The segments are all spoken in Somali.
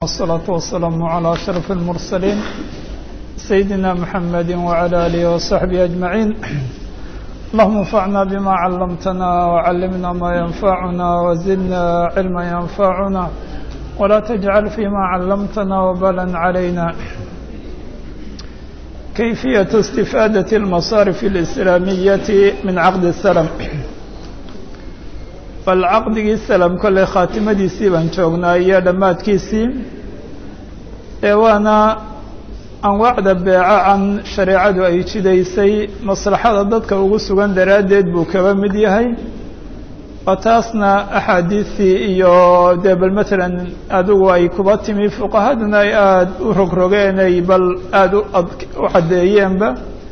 والصلاة والسلام على أشرف المرسلين سيدنا محمد وعلى آله وصحبه أجمعين اللهم انفعنا بما علمتنا وعلمنا ما ينفعنا وزدنا علما ينفعنا ولا تجعل فيما علمتنا وبلا علينا كيفية استفادة المصارف الإسلامية من عقد السلم bal caqdigii salam kolley khaatimadiisii baan joognaa iyo dhammaadkiisii ee waana anwaacda beeca can shareecadu ay jidaysay maslaxada dadka ugu sugan daraaddeed buu kaba mid yahay oo taasna axaadiistii iyo dee bal matalan adigu ay kuba timi fuqahaduna ay aada u rogrogeen ay bal aada u caddeeyeenba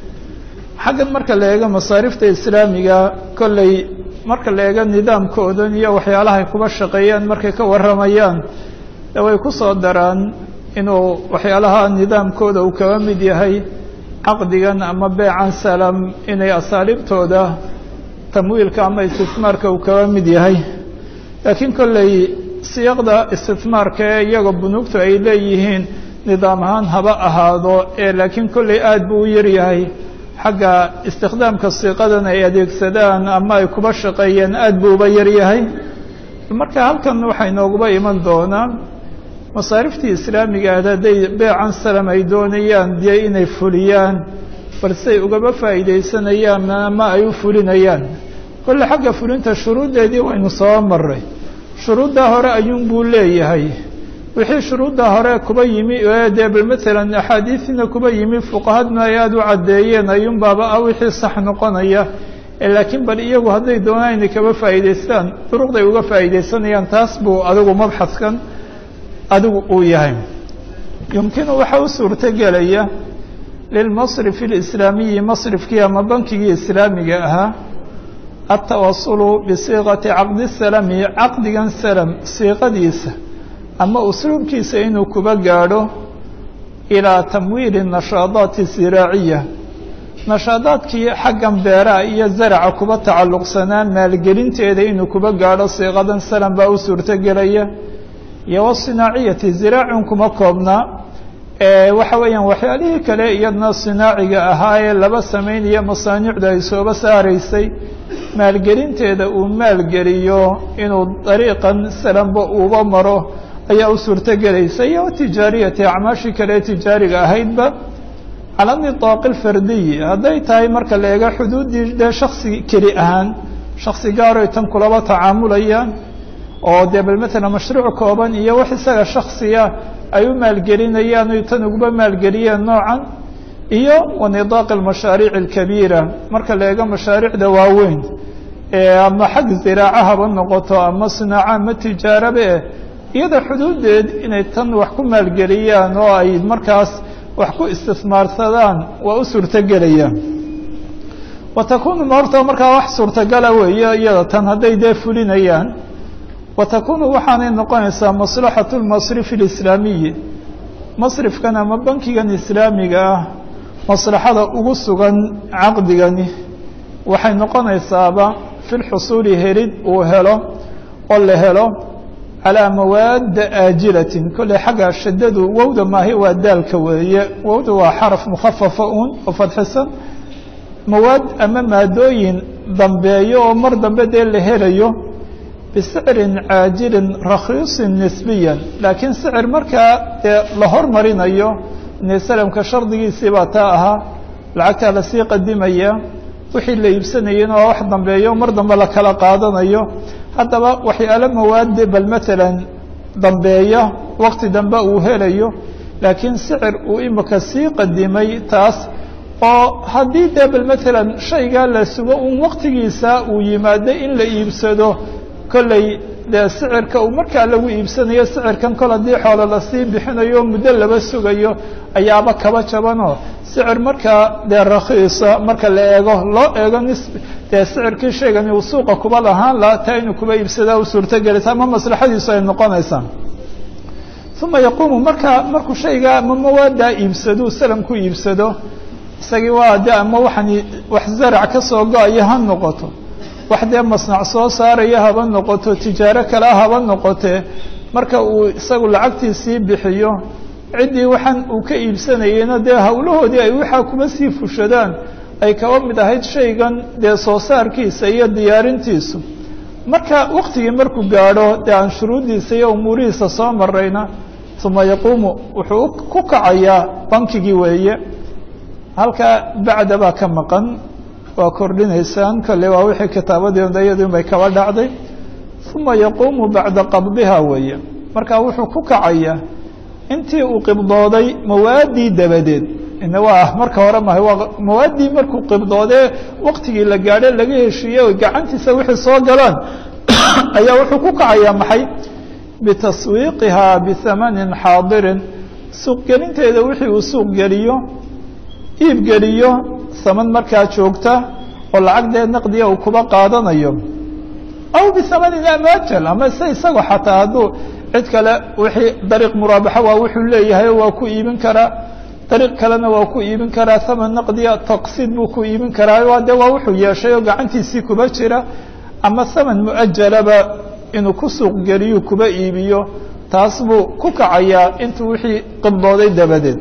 xaggan marka la eego masaarifta islaamiga kolley marka la eego nidaamkoodan iyo waxyaalahay kuba shaqeeyaan markay ka warramayaan de way ku soo daraan inuu waxyaalaha nidaamkooda uu kaba mid yahay caqdigan ama beecan salam inay asaaliibtooda tamwiilka ama istismaarka uu kaba mid yahay laakiin kolley siyaqda istismaarka ee iyaga bunuugtu ay leeyihiin nidaam ahaan haba ahaado ee laakiin kolley aada buu u yaryahay xagga istikhdaamka siiqadan ay adeegsadaan ama ay kuba shaqeeyeen aada buu uba yaryahay marka halkan waxaa inooguba iman doonaa masaariftii islaamiga aad hadday beecan salam ay doonayaan dee inay fuliyaan balsey ugaba faa'iidaysanayaan ama ay u fulinayaan kolle xagga fulinta shuruuddeedii waynu soo maray shuruuddaa hore ayuun buu leeyahay wixii shuruudda hore kuba yimi dee bal matalan axaadiisina kuba yimi fuqahadna ay aada u caddeeyeen ayuun baaba ah wixii sax noqonaya laakiin bal iyagu hadday doonaan inay kaba faa'iidaystaan duruqday uga faa'iidaysanayaan taas buu adigu mabxaskan adigu uu yahay yumkinu waxaa u suurtogelaya lilmasrifi alislaamiyi masrifkii ama bankigii islaamiga ahaa altawasulu bisiiqati caqdi salami caqdigan salam siiqadiisa ama usluubkiisa inuu kuba gaadho ilaa tamwiili nashaadaati siraaciya nashaadaadkii xaggan beeraha iyo zaraca kuba tacalluqsanaa maalgelinteeda inuu kuba gaadho siiqadan salam baa u suurtogelaya iyo wasinaaciyati ziraacun kuma koobnaa waxa weeyaan waxyaalihii kale iyadna sinaaciga ahaa ee laba samaynayo masaanicdu ay sooba saaraysay maalgelinteeda uu maalgeliyo inuu dariiqan salamba uuba maro ayaa u suurtogelaysa iyo tijaariyati acmaashii kale ee tijaariga ahaydba cala nidaaqi alfardiyi hadday tahay marka la eego xuduuddii dee shaksi keli ahaan shaksi gaaroy tan kulaba tacaamulayaan oo dee bal matalan mashruuc kooban iyo wax isaga shaksiya ay u maalgelinayaan oy tan uguba maalgeliyeen noocan iyo wa nidaaqi almashaariic alkabiira marka la eego mashaariicda waaweyn ama xag ziraaca haba noqoto ama sinaaco ama tijaarabe iyada xuduuddeed inay tan wax ku maalgeliyaan oo ay markaas wax ku istismaarsadaan waa u suurtogelayaan wa takunu horta markaa wax suurtogala weeye iyada tan hadday dee fulinayaan wa takunu waxaanay noqonaysaa maslaxatu lmasrifi alislaamiyi masrifkan ama bankigan islaamiga ah maslaxada ugu sugan caqdigani waxay noqonaysaaba fi lxusuuli helid uu helo oo la helo calaa mawaadda aajilatin kolley xagga shadadu wowda maahi waa daalka weeye wowda waa xaraf mukhafafa uun oo fadxisan mawaad ama maadooyin dambeeyo oo mar dambe dee la helayo bisicrin caajilin rakhiisin nisbiyan laakiin sicir markaa dee la hormarinayo ine salamka shardigiisii baa taa ahaa lacagtaa lasii qadimaya wixii la iibsanayena waa wax dambeeyo mar dambe la kala qaadanayo haddaba waxyaalo mawaade bal matalan dambeeya wakti dambe uu helayo laakiin sicir uu imika sii qadimay taas oo haddii dee bal matalan shaygaa la sugo un waktigiisa uu yimaado in la iibsado kolley dee sicirka uu markaa lagu iibsanayo sicirkan kol haddii xoolo lasii bixinayo muddo laba sugayo ayaaba kaba jabanoo sicir markaa dee rakhiisa marka la eego loo eego nis dee sicirkii shaygani uu suuqa kuba lahaan laha taa inuu kuba iibsadaa u suurtogelaysa ama maslaxadiisu ay noqonaysaa uma yaquumu markaa markuu shaygaa ama mawaadaa iibsado salam ku iibsado isagii waa de ama waxaan wax zarac ka soo go-ayo ha noqoto wax dee masnac soo saaraya haba noqoto tijaaro kale haba noqotee marka uu isagu lacagtiisii bixiyo ciddii waxaan uu ka iibsanayeyna dee hawlahoodii ay waxaa kuma sii fushadaan ay kaba mid ahayd shaygan dee soo saarkiisa iyo diyaarintiisu marka waktigii markuu gaadho dee aan shuruuddiisa iyo umuurihiisa soo marayna uma yaquumu wuxuu ku kacayaa bankigii weeye halkaa bacda baa ka maqan waa kordhinaysaan kolley waa wixii kitaabadii iyadun bay kaba dhacday uma yaquumu bacda qabdiha weeye marka wuxuu ku kacayaa intii uu qibdooday mawaaddii dabadeed ina waa marka hore mahay waa mawaaddii markuu qibdoodee waktigii la gaadhe laga heshiiyey o gacantiisa wixii soo galaan ayaa wuxuu ku kacayaa maxay bitaswiiqihaa bihamanin xaadirin suuqgelinteeda wixii uu suuq geliyo iib geliyo saman markaa joogta oo lacagdee naqdiga uu kuba qaadanayo aw bihamanin amajal ama se isagoo xataa hadduu cid kale wixii dariiq muraabaxa waa wuxuu leeyahay waa ku iibin karaa dariiq kalena waa ku iibin karaa haman naqdiya taqsiid buu ku iibin karaa waa de waa wuxuu yeeshay oo gacantiisii kuba jira ama haman muajalaba inuu ku suuq geliyo kuba iibiyo taas buu ku kacayaa intuu wixii qibdooday dabadeed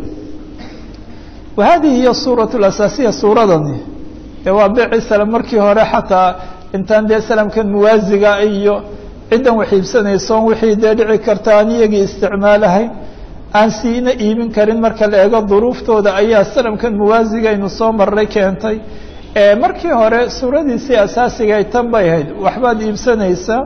wa hadihi hiya suurat asaasiya suuradani ee waa beeci salam markii hore xataa intaan dee salamkan muwaasiga iyo ciddan wax iibsanaysoon wixii dee dhici karta aan iyagii isticmaalahayn aan siina iibin karin marka la eego duruuftooda ayaa salamkan muwaasiga aynu soo marray keentay markii hore suuradiisii asaasiga ay tan bay ahayd waxbaad iibsanaysaa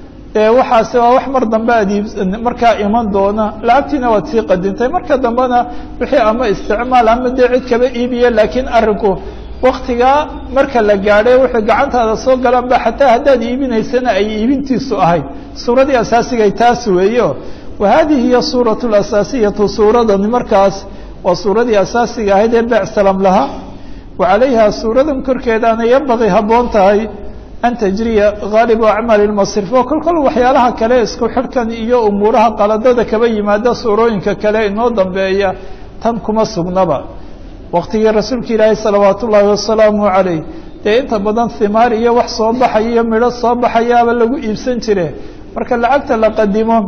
waxaase waa wax mar dambe aad iib markaa iman doona lacagtiina waad sii qadintay marka dambena wixii ama isticmaal ama dee cid kaba iibiya laakiin arinku waktigaa marka la gaadhay wuxuu gacantaada soo galaan ba xataa haddaad iibinaysana ay iibintiisu ahayd suuradii asaasigay taas weeyo wa hadihi hiya suuratu asaasiyatu suuradani markaas waa suuradii asaasiga ahayd ee beec salam lahaa wa calayha suuradan korkeedaana yambaqii habboon tahay an tajriya gaalibu acmaali lmasrif oo kol kol waxyaalaha kale isku xidhkan iyo umuuraha qaladada kaba yimaada suurooyinka kale inoo dambeeya tan kuma sugnaba waktigii rasuulka ilaahi salawaat ullaahi wasalaamu calayh dee inta badan himaar iyo wax soo baxaya iyo midho soo baxayaaba lagu iibsan jire marka lacagta la qadimo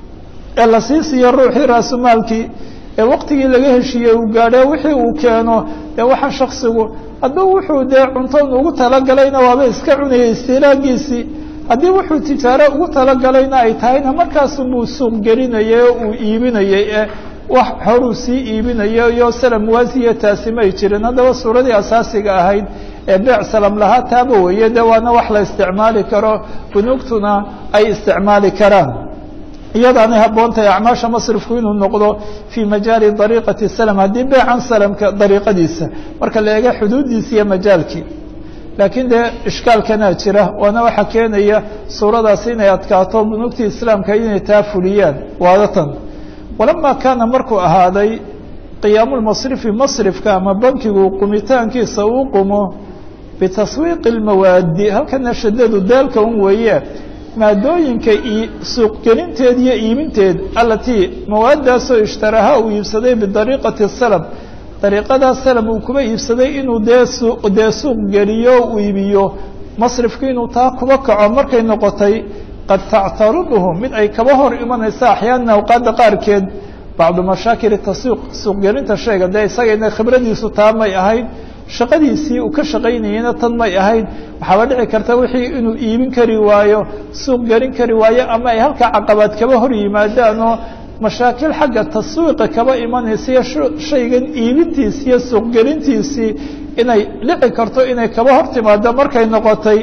ee la sii siiyo ruuxii raasumaalkii ee waktigii laga heshiiyey uu gaadhe wixii uu keeno dee waxa shaksigu hadduu wuxuu dee cunton ugu talagalayna waaba iska cunayay istiilaagiisii haddii wuxuu tijaaro ugu talagalayna ay tahayna markaasunbuu suuq gelinayay oo uu iibinayay ee wax horuu sii iibinayo iyo salam muwaasiya taasi may jirin haddaba suuradii asaasiga ahayd ee beec salam lahaa taaba weeye de waana wax la isticmaali karo bunuugtuna ay isticmaali karaan iyadaanay habboontahay acmaasha masrifku inuu noqdo fii majaali dariiqati salam haddii beecan salamka dariiqadiisa marka la eega xuduuddiisa iyo majaalkii laakiin dee ishkaalkanaa jira waana waxaa keenaya suuradaasi inay adkaato bunuugtii islaamka inay taa fuliyaan waadatan walama kaana markuu ahaaday qiyaamu lmasrifi masrifka ama bankigu qumitaankiisa uu qumo bitaswiiqi اlmawaadi halkana shadadu daalka un weeye maadooyinka suuqgelinteed iyo iibinteed alatii mawaadaasoo ishtaraha uu iibsaday bidariiqati salam dariiqadaa salam uu kuba iibsaday inuu dee suu dee suuq geliyo u iibiyo masrifku inuu taa kuba kaco markay noqotay qad tactaruduhu mid ay kaba hor imanaysa axyaana awqaadda qaarkeed bacdu mashaakil taswiiq suuqgelinta sheega dee isagayna khibradiisu taa may ahayd shaqadiisii uu ka shaqaynayeyna tan may ahayd waxaaba dhici karta wixii inuu iibin kari waayo suuq gelin kari waayo ama ay halkaa caqabaad kaba hor yimaadaan oo mashaakil xagga taswiiqa kaba imanaysa iyo shaygan iibintiisi iyo suuqgelintiisii inay dhici karto inay kaba hor timaado markay noqotay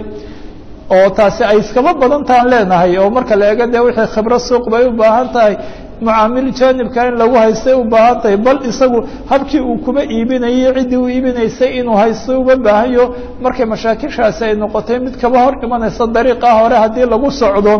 oo taasi ay iskaba badantaan leenahay oo marka la eego dee wixii khibro suuq bay u baahan tahay mucaamil jaanibka in lagu haystay u baahan tahay bal isagu habkii uu kuba iibinayay ciddii u iibinaysay inuu haysto uga baahanyo markay mashaakishaasi ay noqotay mid kaba hor imanaysa dariiqa hore haddii lagu socdo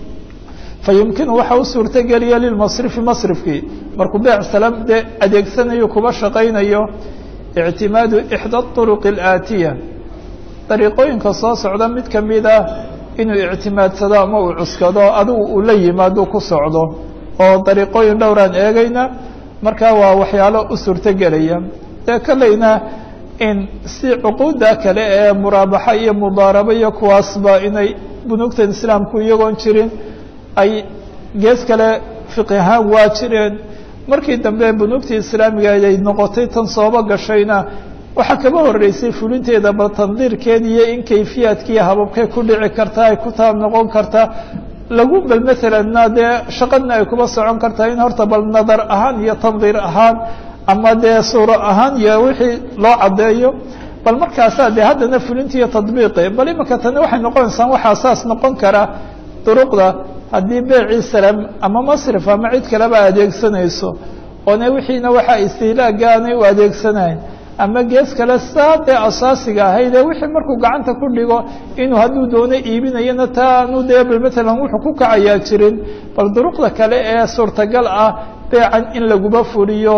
fa yumkinu waxa u suurtogeliya lilmasrifi masrifkii markuu beec salam dee adeegsanayo kuba shaqaynayo ictimaadu ixda aruqi alaatiya dariiqooyinka soo socda mid kamid ah inuu ictimaadsado ama uu cuskado adigu uu la yimaado ku socdo oo dariiqooyin dhowraan eegayna marka waa waxyaalo u suurtogelaya dee kolleyna in si cuquudda kale ee muraabaxa iyo mudaarabo iyo kuwaasba inay bunuugtan islaamku iyagoon jirin ay gees kale fiqi ahaan waa jireen markii dambe bunuugtii islaamiga ay noqotay tan sooba gashayna waxaa kaba horeysay fulinteeda bal tandiirkeed iyo in kayfiyaadkiiyo hababkay ku dhici kartaa ay ku taab noqon kartaa lagu bal maalanna dee shaqadna ay kuba socon kartaa in horta bal nadar ahaan iyo tandiir ahaan ama dee suuro ahaan iyo wixii loo caddeeyo bal markaasaa dee haddana fulinti iyo tadbiiqi bal imika tani waxay noqonaysaa waxaa saas noqon kara duruqda haddii beecii salam ama masrif ama cid kaleba adeegsanayso oona wixiina waxaa istiilaaga aanay u adeegsanayn ama gees kale saa dee asaasiga ahaydee wixii markuu gacanta ku dhigo inuu hadduu doono iibinayana taa aanu dee bal matalan wuxuu ku kacayaa jirin bal duruqda kale ee suurtagal ah beecan in laguba fuliyo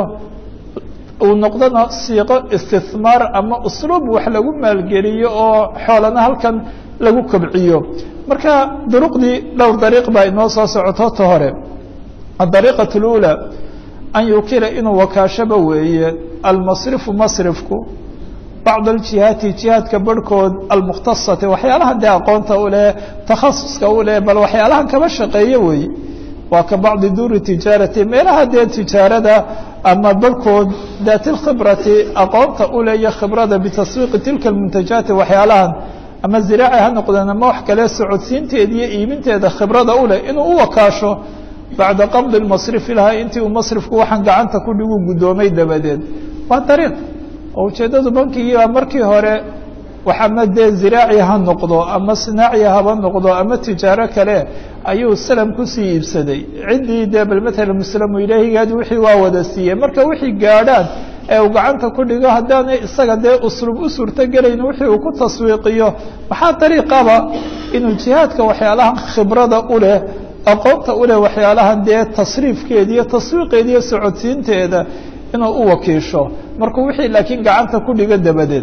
uu noqdona siiqo istihmaar ama usluub wax lagu maalgeliyo oo xoolana halkan lagu kobciyo marka duruqdii dhowr dariiq baa inoo soo socoto ta hore adariiqat اlأulى an yukila inuu wakaashaba weeye almasrifu masrifku bacd aljihaati jihaadka barhkood almukhtasati waxyaalaha dee aqoonta u leh takhasuska u leh bal waxyaalahan kaba shaqeeyo weeye waa ka bacdi duuri tijaarati meelaha dee tijaarada ama barhkood daati lkhibrati aqoonta u leh iyo khibrada bitaswiiqi tilka almuntajaati waxyaalahan ama ziraaci ha noqdeen ama wax kale socodsiinteeda iyo iibinteeda khibrada u leh inuu u wakaasho bacda qabdi masrifi lahaa intii uu masrifku waxaan gacanta ku dhigu guddoomay dabadeed waa dariiq oo ujeeddadu bankigiibaa markii hore wax ama dee ziraaci ha noqdo ama sinaaci haba noqdo ama tijaaro kale ayuu salam kusii iibsaday ciddii dee bal matala muslamu ilaahigaadi wixii waa wada siiyey marka wixii gaadhaan ee uu gacanta ku dhigo haddaanay isaga dee uslub u suurtogelayn wixii uu ku taswiiqiyo maxaa dariiqaba inuu jihaadka waxyaalaha khibrada u leh aqoonta u leh waxyaalahan dee tasriifkeeda iyo taswiiqeeda iyo socodsiinteeda inuu u wakiisho markuu wixii laakiin gacanta ku dhigo dabadeed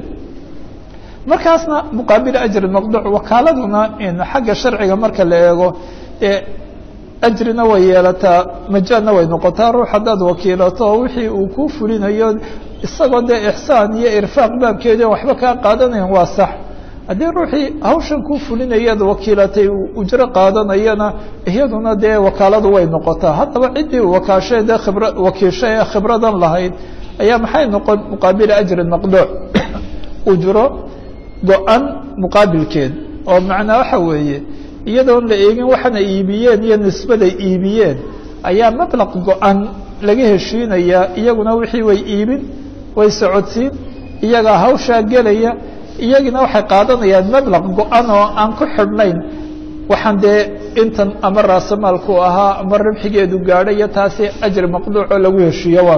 markaasna muqaabil ajri maqduuc wakaaladuna xagga sharciga marka la eego ee ajrina way yeelataa majaanna way noqotaa ruux haddaad wakiilato oo wixii uu ku fulinayo isagoo dee ixsaan iyo irfaaq baabkeeda waxba kaa qaadanayan waa sax haddii ruuxii hawshan ku fulinayaad wakiilatay ujro qaadanayana iyaduna dee wakaaladu way noqotaa haddaba ciddii wakaashay dee khibra wakiishay ee khibradan lahayd ayaa maxay noqon muqaabila ajri maqduuc ujro go-an muqaabilkeed oo macnaa waxa weeye iyadoon la eegin waxana iibiyeen iyo nisbaday iibiyeen ayaa mablaq go-an laga heshiinayaa iyaguna wixii way iibin way socodsiin iyagaa hawshaa gelaya iyagina waxay qaadanayaan mablaq go-an oo aan ku xidhnayn waxaan dee intan ama raasamaalku ahaa ama rabxigeedu gaadhay iyo taasi ajri maqduucoo lagu heshiiyo waa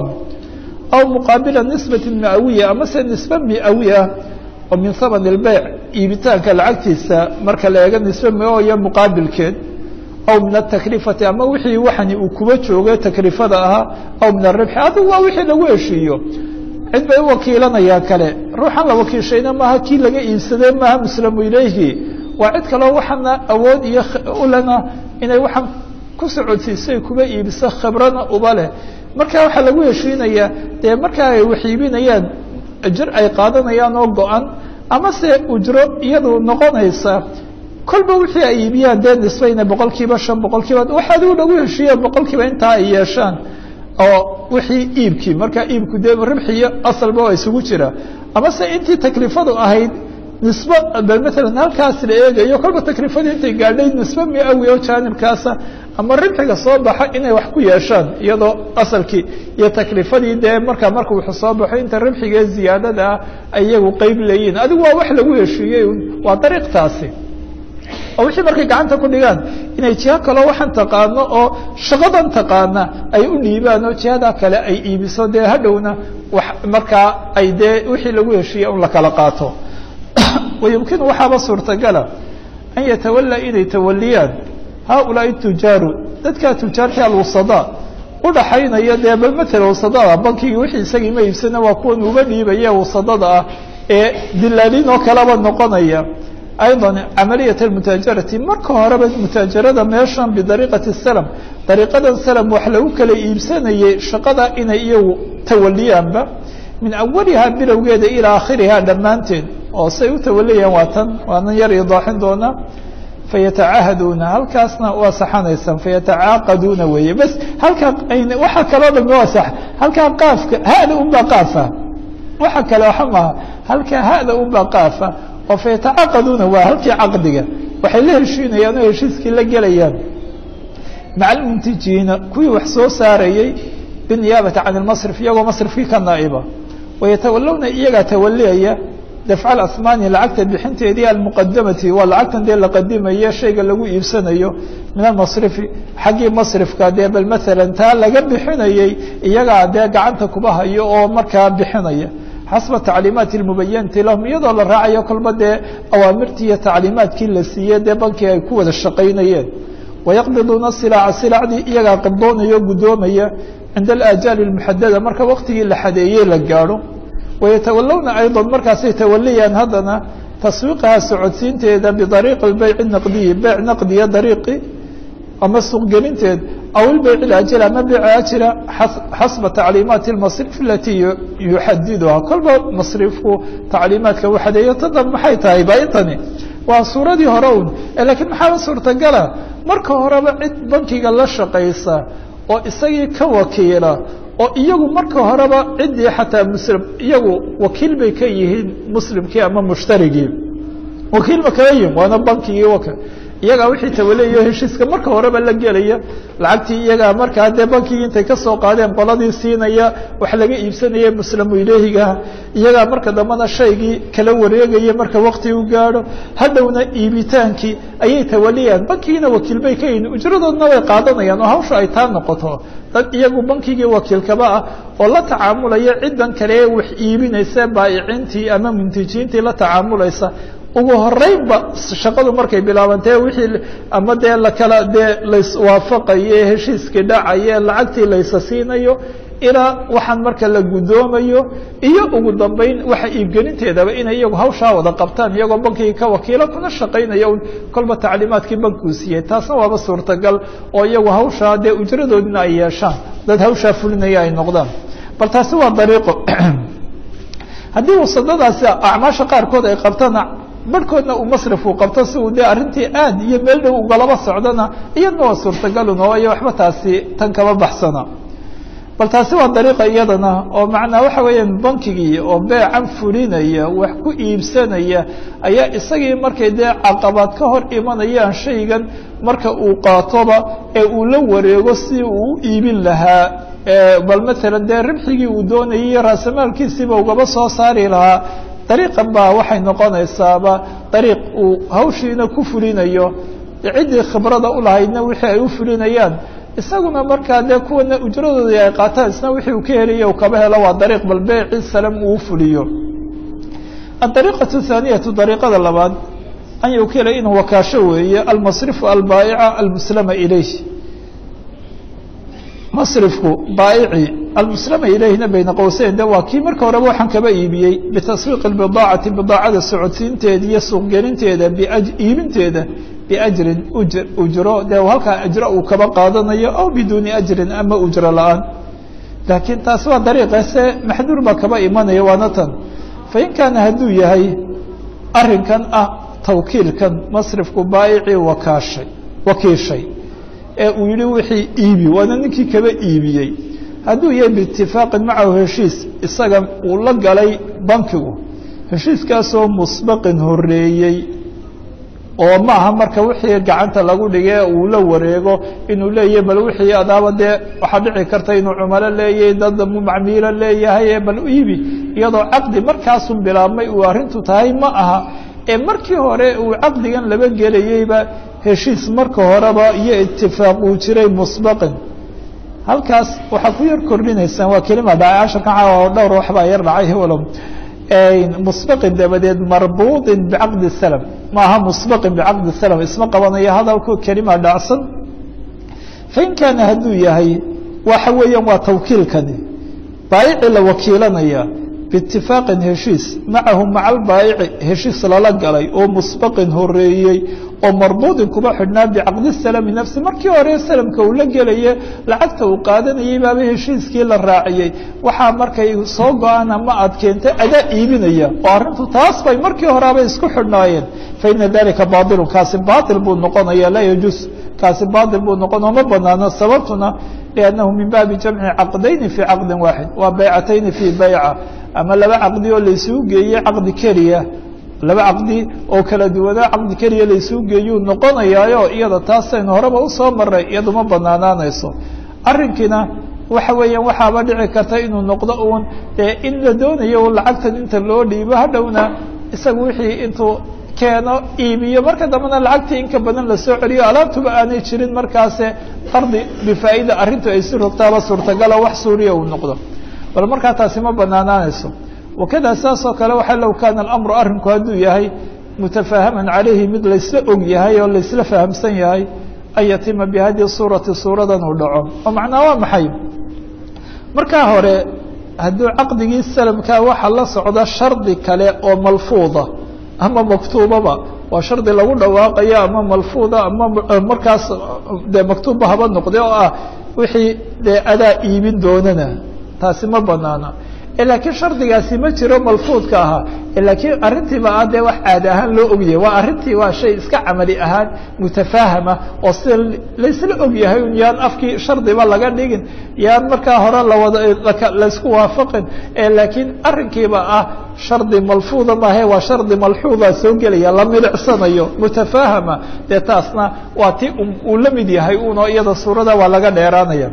aw muqaabila nisbati miawiya ama se nisbe miawi ah oo min haman ilbeyc iibitaanka lacagtiisa marka la eego nisbe mio muqaabilkeed aw min ataklifati ama wixii waxani uu kuba joogo taklifada ahaa aw min aribxi adigu waa wixii lagu heshiiyo cid bay u wakiilanayaan kale ruuxan la wakiishayna maaha kii laga iibsadee maaha muslamu ilayhi waa cid kaleo waxaana awood iyo ulena inay waxaan ku socodsiisay kuba iibiso khibrana uba leh marka waxaa lagu heshiinayaa dee markaa ay wax iibinayaan jir ay qaadanayaan oo go-an ama se ujro iyadu noqonaysa kolba wixii ay iibiyaan dee nisbayna boqol kiiba shan boqol kiiba wax adigu lagu heshiiya boqol kiiba intaa ay yeeshaan oo wixii iibkii markaa iibku dee ribxiyo asalba waa isugu jira ama se intii taklifadu ahayd nisbe bal maalan halkaas la eegayo kolba taklifadii intay gaadhay nisbe miawi oo jaanibkaasa ama ribxiga soo baxa inay wax ku yeeshaan iyadoo asalkii iyo taklifadii dee markaa marka wuxuu soo baxo inta ribxiga ziyaadada ah ay iyagu qeyb leeyihin adigu waa wax lagu heshiiyey waa dariiqtaasi oo wixii markay gacanta ku dhigaan inay jiha kaloo waxaan taqaano oo shaqadan taqaana ay u dhiibaan oo jihada kale ay iibiso dee hadhowna wax markaa ay dee wixii lagu heshiiyey un la kala qaato wayumkinu waxaaba suurtagala an yatawalaa inay tawaliyaan haaulaai tujaaru dadkaa tujaartii alwusada udhaxaynaya dee bal matala wasadada bankigii wixii isagii ma iibsana waa kuwan uga dhiibaya wasadada ah ee dilaaliin oo kaleba noqonaya ayضا camaliyaة الmutaajarati marka horeba mutaajarada meeshan bidariiqati slm dariiqadan slm wax lagu kala iibsanayay shaqada inay iyagu tawaliyaanba min awalihaa bilowgeeda ilaa akhirihaa dhammaanteed oo say u tawaliyaan waa tan waanan yar idaaxin doonaa fayatacaahaduuna halkaasna waa saxanaysaan fayatacaaqaduuna weeye bas halkaa waxaa kaloo dhan waa sax halkaa qaafka hada unbaa qaafa waxa kale waxa maaha halkaa hada unbaa qaafa oo fayatacaaqaduuna waa halkii caqdiga waxay la heshiinayaan oo heshiiskii la gelayaan maca almuntijiina kuwii wax soo saarayey biniyaabati can ilmasrif iyagoo masrifkii ka naa'iba wayatawalawna iyagaa tawaliyaya dafca alasmaani lacagta bixinteedii almuqadamati waa lacagtan dee la qadimayo shayga lagu iibsanayo min almasrifi xaggii masrifka dee bal maalan taa laga bixinayey iyagaa dee gacanta kuba hayo oo markaa bixinaya xasba tacliimaati lmubayanati lahum iyadoo la raacayo kolba dee awaamirtii iyo tacliimaadkii la siiyey dee bankii ay ku wada shaqaynayeen wayaqbiduuna silaaca silacdii iyagaa qibdoonaya o guddoomaya cinda alaajaali اlmuxadada marka waktigii la xadeeyey la gaadho wayatawalawna ayضa markaasay tawaliyaan haddana taswiiqaha socodsiinteeda bidariiqi beyc naqdiyi beyc naqdiya dariiqi ama suuqgelinteed aw ilbeyc اlaajil ama beyc aajila xasba tacliimaati اlmasrif alatii yuxadiduha kolba masrifku tacliimaadka u xadeeyo tadan maxay tahay ba intani waa suuradii hore un lakiin maxaaba suurtagala marka horeba cid bankiga la shaqaysa oo isagii ka wakiila oo iyagu marka horeba ciddii xataa muslim iyagu wakiil bay ka yihiin muslimkii ama mushtarigii wakiil ma kaga yihin waana bankigii waka iyagaa wixii tawaleeyo heshiiska marka horeba la gelaya lacagtii iyagaa markaa dee bankigii intay kasoo qaadeen qoladii siinaya wax laga iibsanaya muslamu ilehigaha iyagaa marka dambena shaygii kala wareegaya marka wakti u gaadho hadhowna iibitaankii ayay tawaliyaan bankigiina wakiil bay ka yihin ujradoodna way qaadanayaan oo hawsha ay taa noqoto dad iyagu bankigii wakiilkaba ah oo la tacaamulaya ciddan kale ee wax iibinaysa baayiciintii ama muntijiintii la tacaamulaysa ugu horeynba shaqadu markay bilaabantee wixii ama dee lakala dee laiswaafaqaye heshiiskii dhacaye lacagtii laysa siinayo ilaa waxaan marka la guddoomayo iyo ugu dambeyn waxa iibgelinteedaba inay iyagu hawshaa wada qabtaan iyagoo bankigii ka wakiilo kuna shaqaynaya un kolba tacliimaadkii bankuu siiyey taasna waaba suurtagal oo iyagu hawshaa dee ujradoodina ay yeeshaan dad hawshaa fulinaya ay noqdaan bal taasi waa dariiqo haddii wasadadaasi acmaasha qaarkood ay qabtana barhkoodna uu masrif uu qabto si uu dee arrintii aad iyo meel dhow ugalaba socdana iyadna waa suurtagalun oo iyo waxba taasi tan kama baxsana bal taasi waa dariiqa iyadana oo macnaa waxa weeyaan bankigii oo beecan fulinaya wax ku iibsanaya ayaa isagii markay dee caqabaad ka hor imanayaan shaygan marka uu qaatoba ee uu la wareego si uu u iibin lahaa bal maalan dee ribxigii uu doonayay iyo raasamaalkiisiiba ugaba soo saari lahaa dariiqan baa waxay noqonaysaaba dariiq uu hawshiina ku fulinayo ciddii khibrada u lahaydna wixii ay u fulinayaan isaguna markaa dee kuwana ujradoodii ay qaataan isna wixii uu ka helayo kaba helo waa dariiq bal beeci salam uu fuliyo adariiqatu thaaniyatu dariiqada labaad an yukila inuu wakaasho weeye almasrifu albaa'ica almuslama ilayh masrifku baa'ici almuslama ilayhina bayna qowseyn de waa kii marka horeba waxaan kaba iibiyey bitaswiiqi bidaacati bidaacada socodsiinteeda iyo suuqgelinteeda iibinteeda biajrin ujro dee halkaa ajro uu kaba qaadanayo aw biduuni ajrin ama ujro la-aan laakiin taasi waa dariiqase maxduur baa kaba imanaya waana tan fain kaana hadduu yahay arrinkan ah tawkiilkan masrifku baa'icii wakaashay wakiishay ee uu yihi wixii iibi waana ninkii kaba iibiyey hadduu yahay biitifaaqin macahu heshiis isaga uu la galay bankigu heshiiskaasoo musbaqin horeeyey oo ma aha marka wixii gacanta lagu dhige uu la wareego inuu leeyahay bal wixii adaaba dee waxaa dhici karta inuu cumalo leeyahay dad macmiilo leeyahay bal iibi iyadoo caqdi markaasun bilaabmay uu arrintu tahay ma aha ee markii hore uu caqdigan laba gelayeyba heshiis marka horeba iyo itifaaq uu jiray musbaqin halkaas waxaa ku yar kordhinaysaan waa kelima dhacay casharkan caawa oo dhowr waxbaa yar dhacay walow musbaqin dabadeed marbuuطin bicaqdi salam ma aha musbaqin bicaqdi salam isma qabanayo hadalku kelima dhacsan fain kaana hadduu yahay waxa weeyaan waa tawkiilkani baayici la wakiilanaya biitifaaqin heshiis macahu maca albaayici heshiis lala galay oo musbaqin horeeyey oo marbuudin kuba xidhnaa bicaqdi salami nafsi markii hore salamka uu la gelaya lacagta uu qaadanayay baaba heshiiskii la raaciyey waxaa markay soo go-aan ama aad keentay adaa iibinaya oo arrintu taas bay markii horeaba isku xidhnaayeen faina dalika bailun kaasi bail buu noqonaya laa yajuus kaasi bail buu noqonao ma banaano sababtuna liannahu min baabi jamci caqdayni fii caqdin waaxid waa baycatayni fii bayca ama laba caqdi oo laysuu geeyey caqdi keliya laba caqdi oo kala duwanaa caqdi keliya laysuu geeyuu noqonayaayo iyada taasaynu horeba usoo maray iyadu ma banaanaanayso arrinkiina waxa weeyaan waxaaba dhici karta inuu noqdo uun dee in la doonayo lacagtan inta loo dhiibo hadhowna isaga wixii intuu keeno iibiyo marka dambena lacagtii inka badan lasoo celiyo alaabtuba aanay jirin markaase qardi bifaa'ida arrintu ay si rogtaaba suurtagalo wax suuriya uu noqdo bal markaa taasi ma banaanaanayso wakada saas oo kale waxa low kaana alamru arrinku hadduu yahay mutafaahaman calayhi mid laysla og yahay oo laysla fahamsan yahay an yatima bihadii suurati suuradan uu dhaco oo macnaa waa maxay markaa hore hadduu caqdigii salamkaa waxa la socda shardi kale oo malfuuda ama maktuubaba waa shardi lagu dhawaaqayo ama malfuuda ama markaas dee maktuubba haba noqde oo ah wixii dee adaa iibin doonana taasi ma banaana laakiin shardigaasi ma jiro malfuudka ahaa laakiin arrintiiba ah dee wax caadi ahaan loo ogyahay waa arrintii waa shay iska camali ahaan mutafaahama oo sida laysla ogyahay un yaan afkii shardiba laga dhigin yaan markaa hore lawada laysku waafaqin laakiin arrinkiiba ah shardi malfuuda maahe waa shardi malxuuda soo gelaya la milicsanayo mutafaahama dee taasna waa ti uu la mid yahay uno iyada suurada waa laga dheeraanaya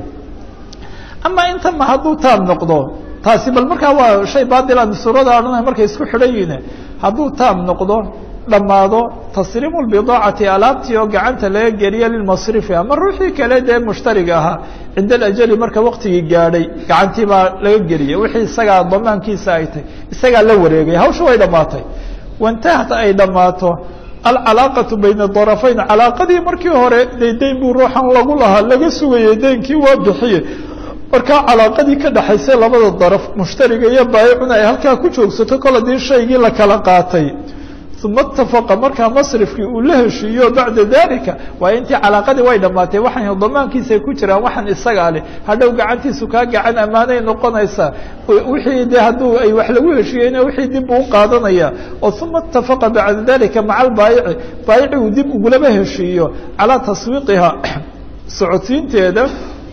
ama inta ma hadduu taam noqdo taasi bal markaa waa shay baadilan suurada odhanay markay isku xidhan yihiin hadduu taam noqdo dhammaado tasriimu lbidaacati alaabtii oo gacanta laga geliya lilmasrifi ama ruuxii kale dee mushtariga ahaa cinda alajali marka waktigii gaadhay gacantii baa laga geliyay wixii isagaa damaankiisa ay tahy isagaa la wareegay hawsha way dhammaatay waintahat ay dhammaato alcalaaqatu bayna darafayn calaaqadii markii hore de dayn buu ruuxan lagu lahaa laga sugayay daynkii waa bixiye markaa calaaqadii ka dhaxaysay labada daraf mushtariga iyo baayicuna ay halkaa ku joogsato kol haddii shaygii la kala qaatay uma itafaqa markaa masrifkii uu la heshiiyo bacda dalika waayo intii calaaqadii way dhammaatay waxaan damaankiisay ku jiraan waxaan isagaa leh hadhow gacantiisu kaa gacan ammaanay noqonaysaa wixii de hadduu ay wax lagu heshiiyeyna wixii dib uu qaadanaya oo uma itafaqa bacda dalika maca albaayici baayici uu dib ugulaba heshiiyo calaa taswiiqiha socodsiinteeda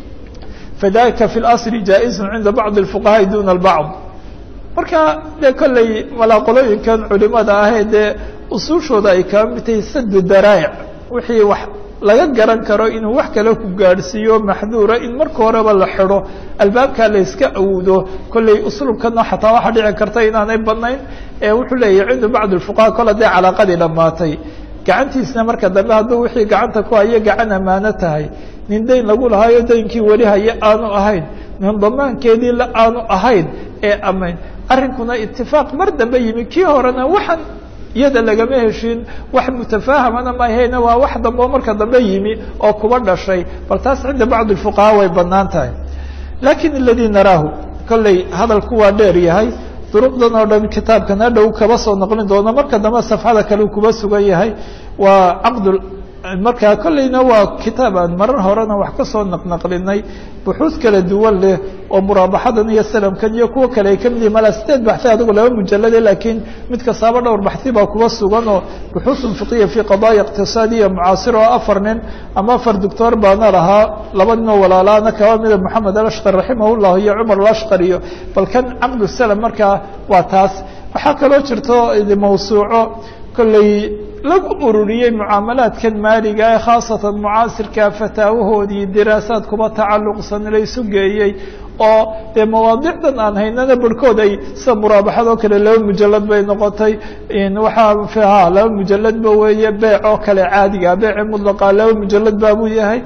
fadalika fi اlasli jaa-izu cinda bacdi اfuqahaai duna bacd marka dee kolley walaaqolooyinkan culimada ahee dee usuushooda ay kaa mid tahay sadu daraa'ic wixii wax laga garan karo inuu wax kale ku gaadhsiiyo maxduura in marka horeba la xidho albaabkaa la yska awdo kolley usluubkana xataa waxaa dhici karta inaanay badnayn ee wuxuu leeyahy cinda bacdi اfuqaha kol hadee calaaqadii dhammaatay gacantiisna marka dambe hadduu wixii gacanta ku hayo gacan ammaano tahay nin dayn lagu lahaayo daynkii weli haye aanu ahayn nin damaankeedii la aanu ahayn ee amayn arrinkuna itifaaq mar dambe yimi kii horena waxaan iyada lagama heshin wax mutafaahamana mahayna waa wax dambe oo marka dambe yimi oo kuba dhashay bal taas cinda bacdi fuqahaa way banaan tahay lakin aladii naraahu kolley hadalku waa dheer yahay duruqdan oo dhan kitaabkan hadhow kaba soo noqlin doono marka dambe safxada kale uu kuba sugan yahay waa caqd markaa kolleyna waa kitaab aan marar horena wax ka soo naqnaqlinay buxuud kala duwan leh oo muraabaxadan iyo salamkan iyo kuwo kale ay ka mid yihin malaa sideed baxi adigu laba mujalade laakiin mid kastaaba dhowr baxi baa kuba sugan oo buxuusun fiqiya fi qadaaya iqtisaadiya mucaasir oo afar nin ama afar doctor baana lahaa laba nin oo walaalaana kaba mida moxamed alashqar raximah llah iyo cumar alashqar iyo bal kan caqdu salam markaa waa taas waxaa kaloo jirto mawsuuco kolley lagu ururiyey mucaamalaadkan maaliga ee khaasatan mucaasirka fataawahoodii diraasaad kuba tacalluqsan laysu geeyey oo dee mawaadicdan aan haynana barhkood ay sida muraabaxadoo kale laba mujalad bay noqotay waxaa ha laba mujaladba weeye beec oo kale caadiga beeci mudlaqa laba mujalad baabuu yahay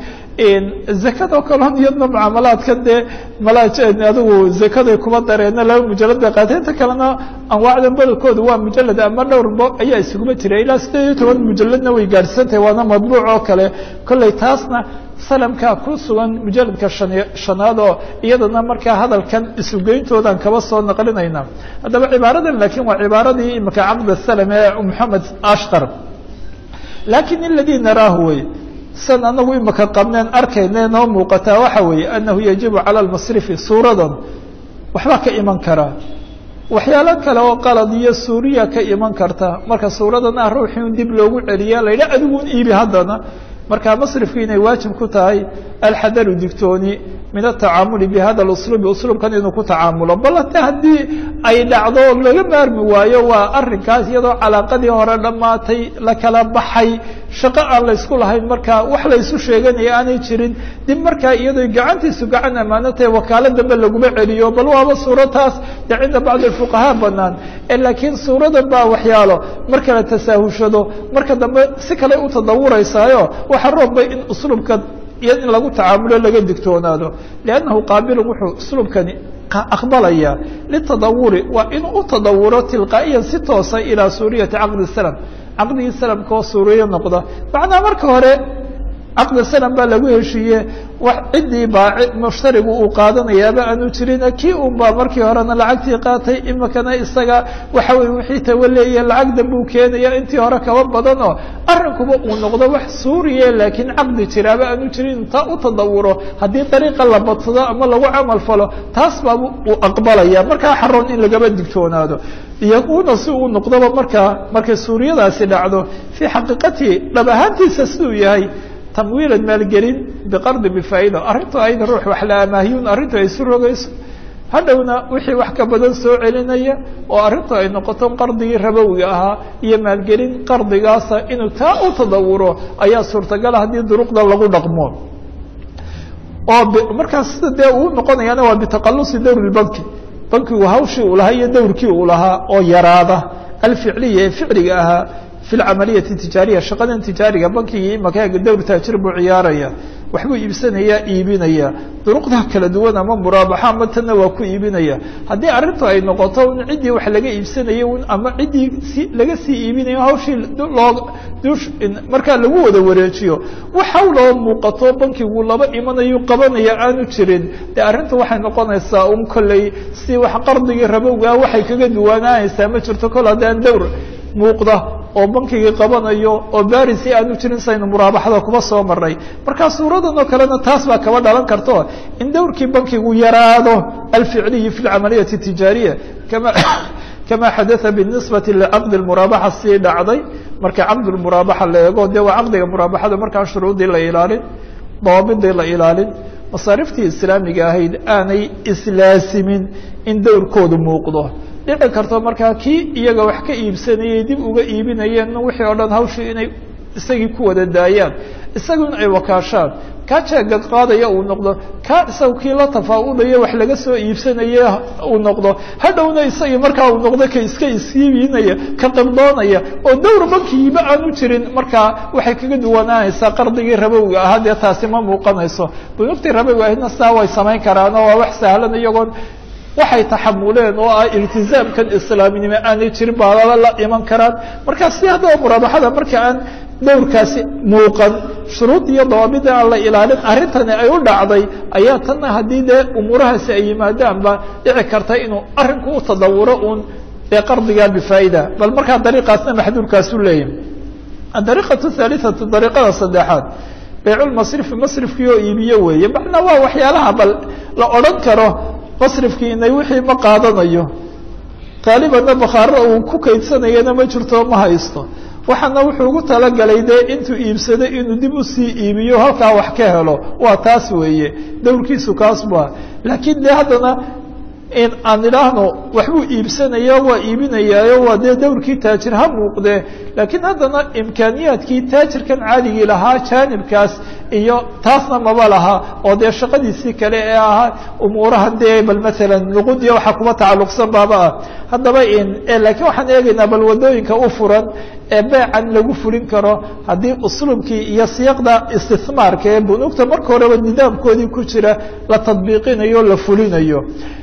zakadoo kaleon iyadna mucaamalaadkan dee malaj adigu zakaday kuba dareena laba mujalad bay qaatay inta kalena anwaacdan bedelkooda waa mujalad ama dhowrba ayaa isuguma jira ilaa sideed iyo toban mujaladna way gaadhsantahay waana madbuuc oo kale kolley taasna salamkaa ku sugan mujaladka shan shanaad oo iyadana markaa hadalkan isugeyntoodan kaba soo naqlinayna haddaba cibaaradan laakiin waa cibaaradii imika caqd salam ee moxamed ashqar lakin aladii naraahu wey san anagu imika qabneen arkayne noo muuqataa waxa weeye anahu yajibu cala lmasrifi suuradan waxbaa ka iman karaa waxyaalo kale oo qalad iyo suuriya ka iman karta marka suuradana ruuxii un dib loogu celiya la yidha adiguun iibi haddana marka masrifku inay waajib ku tahay alxadaru digtooni min atacaamuli bi hada usluubi usluubkan inuu ku tacaamulo bal hate haddii ay dhacdo laga maarmi waayo waa arinkaas iyadoo calaaqadii hore dhammaatay la kala baxay shaqo aan laysku lahayn marka wax laysu sheeganaya aanay jirin dib markaa iyadoo gacantiisu gacan ammaano tahay wakaalo dambe laguma celiyo bal waaba suuro taas dee cinda bacdi fuqahaa banaan laakiin suuradan baa waxyaalo marka la tasaahushado marka dambe si kale u tadawuraysaayo waxa roobbay in usluubka iyo in lagu tacaamulo laga digtoonaado liannahu qaabilun wuxuu usluubkani aqbalaya litadawuri waa inuu u tadawuro tilqaa'iyan si toosa ilaa suuriyati caqdi salam caqdigii salamka oo suuriyo noqda macnaa marka hore caqdi salam baa lagu heshiiye wax ciddii baa mushtarigu uu qaadanayaaba aanu jirin kii un baa markii horena lacagtii qaatay imikana isaga waxa weye wixii tawaleeya lacag danbuu keenaya intii hore kaba badanoo arrinkuba uu noqdo wax suuriya laakiin caqdi jiraaba aanu jirin taa u tadawuro haddii dariiqa la badsado ama lagu camal falo taas baa uu aqbalaya markaa xaroon in lagaba digtoonaado iyauna si uu noqdoba markaa markay suuriyadaasi dhacdo fii xaqiiqatihi dhab ahaantiisa siduu yahay tamwiilan maalgelin biqardi bifaa'ida arrintu ayda ruux wax la amaahiyun arrintu ay isu rogayso hadhowna wixii wax ka badan soo celinaya oo arrintu ay noqoto qardigii rabowiga ahaa iyo maalgelin qardigaasa inuu taa u tadawuro ayaa suurtagala haddii duruqda lagu dhaqmo oo markaas sida dee uu noqonayaana waa bitaqalusi dowr banki bankigu hawshii uu lahaa iyo dowrkii uu lahaa oo yaraada alficliya ee ficliga ahaa fi lcamaliyati tijaariya shaqadan tijaariga bankigii imaka dowr taajir buu ciyaaraya waxbuu iibsanayaa iibinaya duruqda kala duwan ama muraabaxa ama tanna waa ku iibinaya haddii arrintu ay noqoto in ciddii wax laga iibsanaya ama ciddii si laga sii iibinayo hawshii loo dush markaa lagu wada wareejiyo wax hawloo muuqato bankigu laba imanayo qabanaya aanu jirin dee arrintu waxay noqonaysaa un kolley si wax qardigii rabowgaa waxay kaga duwanaanaysaa ma jirto kol haddaan dowr muuqda oo bankigii qabanayo oo barisi aanu jirin saynu muraabaxada kuba soo maray marka suuradan oo kalena taas baa kaba dhalan karto in dowrkii bankigu yaraado alficliyi fi lcamaliyati tijaariya kama kama xadaa binisbati licaqdi muraabaxa sii dhacday marka caqdi muraabaxa la eego de waa caqdiga muraabaxada markaan shuruudii la ilaalin dawaabidii la ilaalin masaariftii islaamiga ahayd aanay islaasimin in dowrkoodu muuqdo dhici karto markaa kii iyaga wax ka iibsanayay dib uga iibinayeen wixii oo dhan hawshii inay isagii ku wada daayaan isagu in ay wakaashaan kaa jeega qaadaya uu noqdo kaa isaga kii la tafaawudaya wax laga soo iibsanaya uu noqdo hadhowna isagii markaa uu noqdo ka iska iskiibinaya ka qibdoonaya oo dowr bankigiiba aanu jirin markaa waxay kaga duwanaanaysaa qardigii rabowga ahaa dee taasi ma muuqanayso bunugtii rabowga ahidna saa way samayn karaan oo waa wax sahlan iyagoon waxay taxamuleen oo ah iltizaamkan islaaminimo aanay jirin baalaba la iman karaan markaa si haddaba muraabaxada marka aan dowrkaasi muuqan shuruud iyo dawaabida aan la ilaalin arrintani ay u dhacday ayaa tanna haddii dee umuurahaasi ay yimaadaanba dhici karta inuu arrinku u tadawuro uun dee qardigaa bifaa'ida bal markaa dariiqaasna maxduurkaasu leeyahy adariiqatu haaliatu dariiqada saddexaad bayculmasrifi masrifkii oo iibiyo weeye macnaa waa waxyaalaha bal la odhan karo masrifkii inay wixii ma qaadanayo qaalibanna bakhaaro uu ku kaydsanayana ma jirto ma haysto waxaana wuxuu ugu talagalay dee intuu iibsaday inuu dib usii iibiyo halkaa wax ka helo waa taas weeye dowrkiisu kaas bua laakiin dee haddana in aan idhaahno waxbuu iibsanaya waa iibinayaayo waa dee dowrkii taajir ha muuqdee laakiin haddana imkaaniyaadkii taajirkan caadigii lahaa jaanibkaas iyo taasna maba laha oo dee shaqadiisii kale ee ahaa umuuraha dee bal maalan luqudiya waxa kuba tacalluqsan baaba ah haddaba in laakiin waxaan eegaynaa bal wadooyinka u furan ee beecan lagu fulin karo haddii usluubkii iyo siyaqda istismaarka ee bunuugta marka horeba nidaamkoodii ku jira la tadbiiqinayo o la fulinayo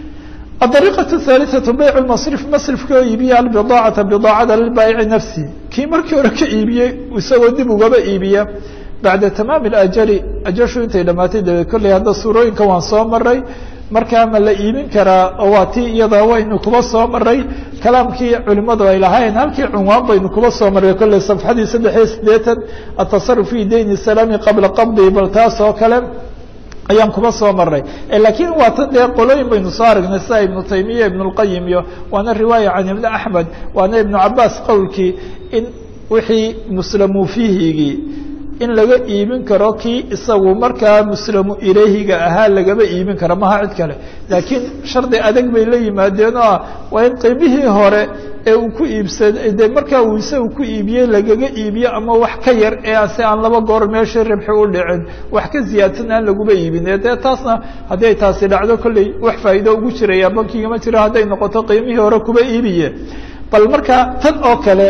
الطريقة الثالثة بيع المصرف مصرفka oo iibiya البضاعة بضاacada للباaيع نفسي kii markii hore ka iibiyey isagoo dib ugaba iibiya baعda تmاam الأjل ajashu intay dhamaatay dabeed kolley hadda suurooyinka waan soo maray markaa ma la iibin karaa oo waa tii iyada waynu kuba soo maray kalaamkii culimadu ay lahayn halkii cunwaan baynu kuba soo maray kolley صفxadii saddex iyo sideetan التصرف في dayn السلام qabla qabضi bal taas oo kale ayaan kuba soo maray laakiin waa tan dee qolooyin baynu soo aragnay sida ibnu taymiya ibn اlqayim iyo waana riwaaya can ibni axmed waana ibnu cabaas qowlkii in wixii muslamu fiihigii in laga iibin karo kii isagu markaa muslamu ilayhiga ahaa lagaba iibin karo maha cid kale laakiin shardi adag bay la yimaadeen oo ah waa in qiimihii hore ee uu ku iibsaday de markaa uu isagu ku iibiyey lagaga iibiyo ama wax ka yar ee ase aan laba goor meeshii ribxi u dhicin wax ka ziyaadsan aan laguba iibin dee taasna hadday taasi dhacdo kolley wax faa'iido ugu jiraya bankiga ma jiro hadday noqoto qiimihii hore kuba iibiye bal markaa tan oo kale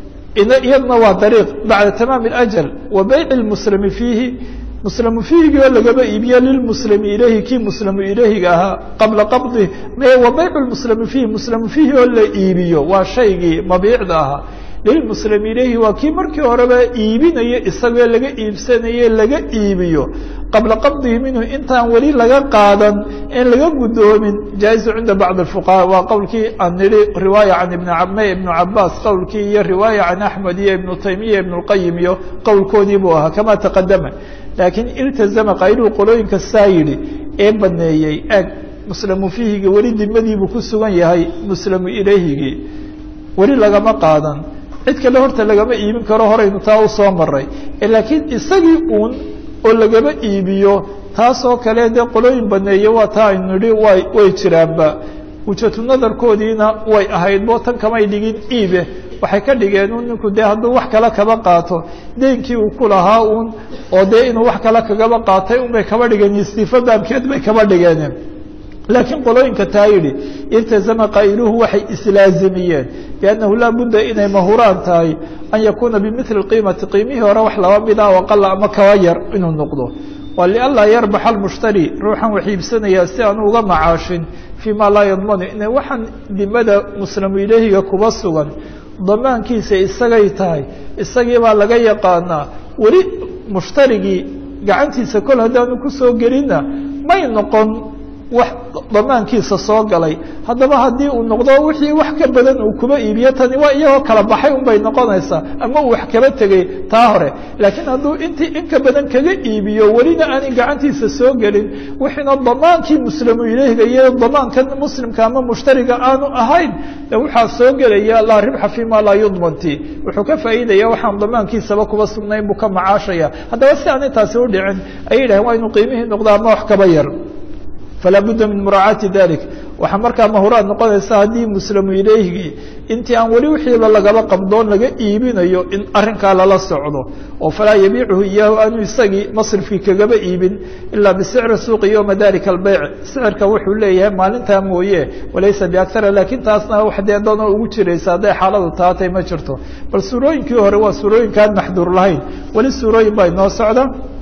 iyadna waa dariiq bacda tamaam اlajal wa bayc اlmuslimi fiihi muslamu fiihigii oo lagaba iibiyo lilmuslimi ilayhi kii muslamu ilayhiga ahaa qabla qabdih wa bayc lmuslimi fiihi muslamu fiihi oo la iibiyo waa shaygii mabiicda ahaa lilmuslimi ilayhi waa kii markii horeba iibinayo isagoo laga iibsanaye laga iibiyo qabla qabdihi minhu intaan weli laga qaadan in laga guddoomin jaa'izu cinda bacd اfuqaha waa qowlkii aan nidhi riwaaya can ibn me ibnu cabaas qowlkii iyo riwaaya can axmed iyo ibnu taymiya ibn اlqayim iyo qowlkoodii buu ahaa kama taqadama laakiin iltazama qayluhu qolooyinka saa yidhi ee baneeyey eg muslamu fiihigi weli dimadiibuu ku sugan yahay muslamu ilayhigii weli lagama qaadan cid kale horta lagama iibin karo horaynu taa usoo maray laakiin isagii uun oo lagama iibiyo taasoo kale dee qolooyin baneeye waa taa aynu nidhi way way jiraanba wujatu nadarkoodiina way ahayd bo tan kamay dhigin iibe waxay ka dhigeen un ninku dee hadduu wax kale kaba qaato deynkii uu ku lahaa uun oo dee inuu wax kale kagaba qaatay un bay kaba dhigeen istiifa baabkeed bay kaba dhigeen laakiin qolooyinka taa yidhi iltazama qaa'iluhu waxay islaazimiyeen biannahu laa budda inay mahuraan tahay an yakuuna bimili qiimati qiimihii hore wax laba mida oo qala ama kaba yar inuu noqdo waa lianlaa yarbaxa almushtari ruuxan wax iibsanayaa si aan uga macaashin fii ma laa yadmanu ina waxaan dimada muslamu ilahiga kuba sugan damaankiisa isagay tahay isagii baa laga yaqaanaa weli mushtarigii gacantiisa kol haddaanu kusoo gelinna may noqon wax damaankiisa soo galay haddaba haddii uu noqdo wixii wax ka badan uu kuba iibiyo tani waa iyagoo kala baxay un bay noqonaysaa ama uu wax kaba tegey taa hore laakiin hadduu intii in ka badan kaga iibiyo welina aanay gacantiisa soo gelin wixiina damaankii muslamu ileyhiga iyo damaankan muslimka ama mushtariga aanu ahayn waxaa soo gelaya laa ribxa fi ma laa yudmanti wuxuu ka faa'iidaya waxaan damaankiisaba kuba sugnayn buu ka macaashaya haddaba si aanay taasi u dhicin ayay yidhahen waa inuu qiimihii noqdo ama wax kaba yar falaa budda min muraacaati dalik waxaa markaa mahuraad noqonaysa haddii muslamu ilayhigii intii aan weli wixiiba lagaba qabdoon laga iibinayo in arrinkaa lala socdo oo falaa yabiicuhu iyaahu aanu isagii masrifkii kagaba iibin ilaa bisicri suuqi yowma dalika albeyc sicirka wuxuu leeyahay maalintaa mooye walaysa biaktara laakiin taasna wax dee danoo ugu jiraysa hadday xaaladu taatay ma jirto bal suurooyinkii hore waa suurooyinkaan maxduur lahayn weli suurooyin baa inoo socda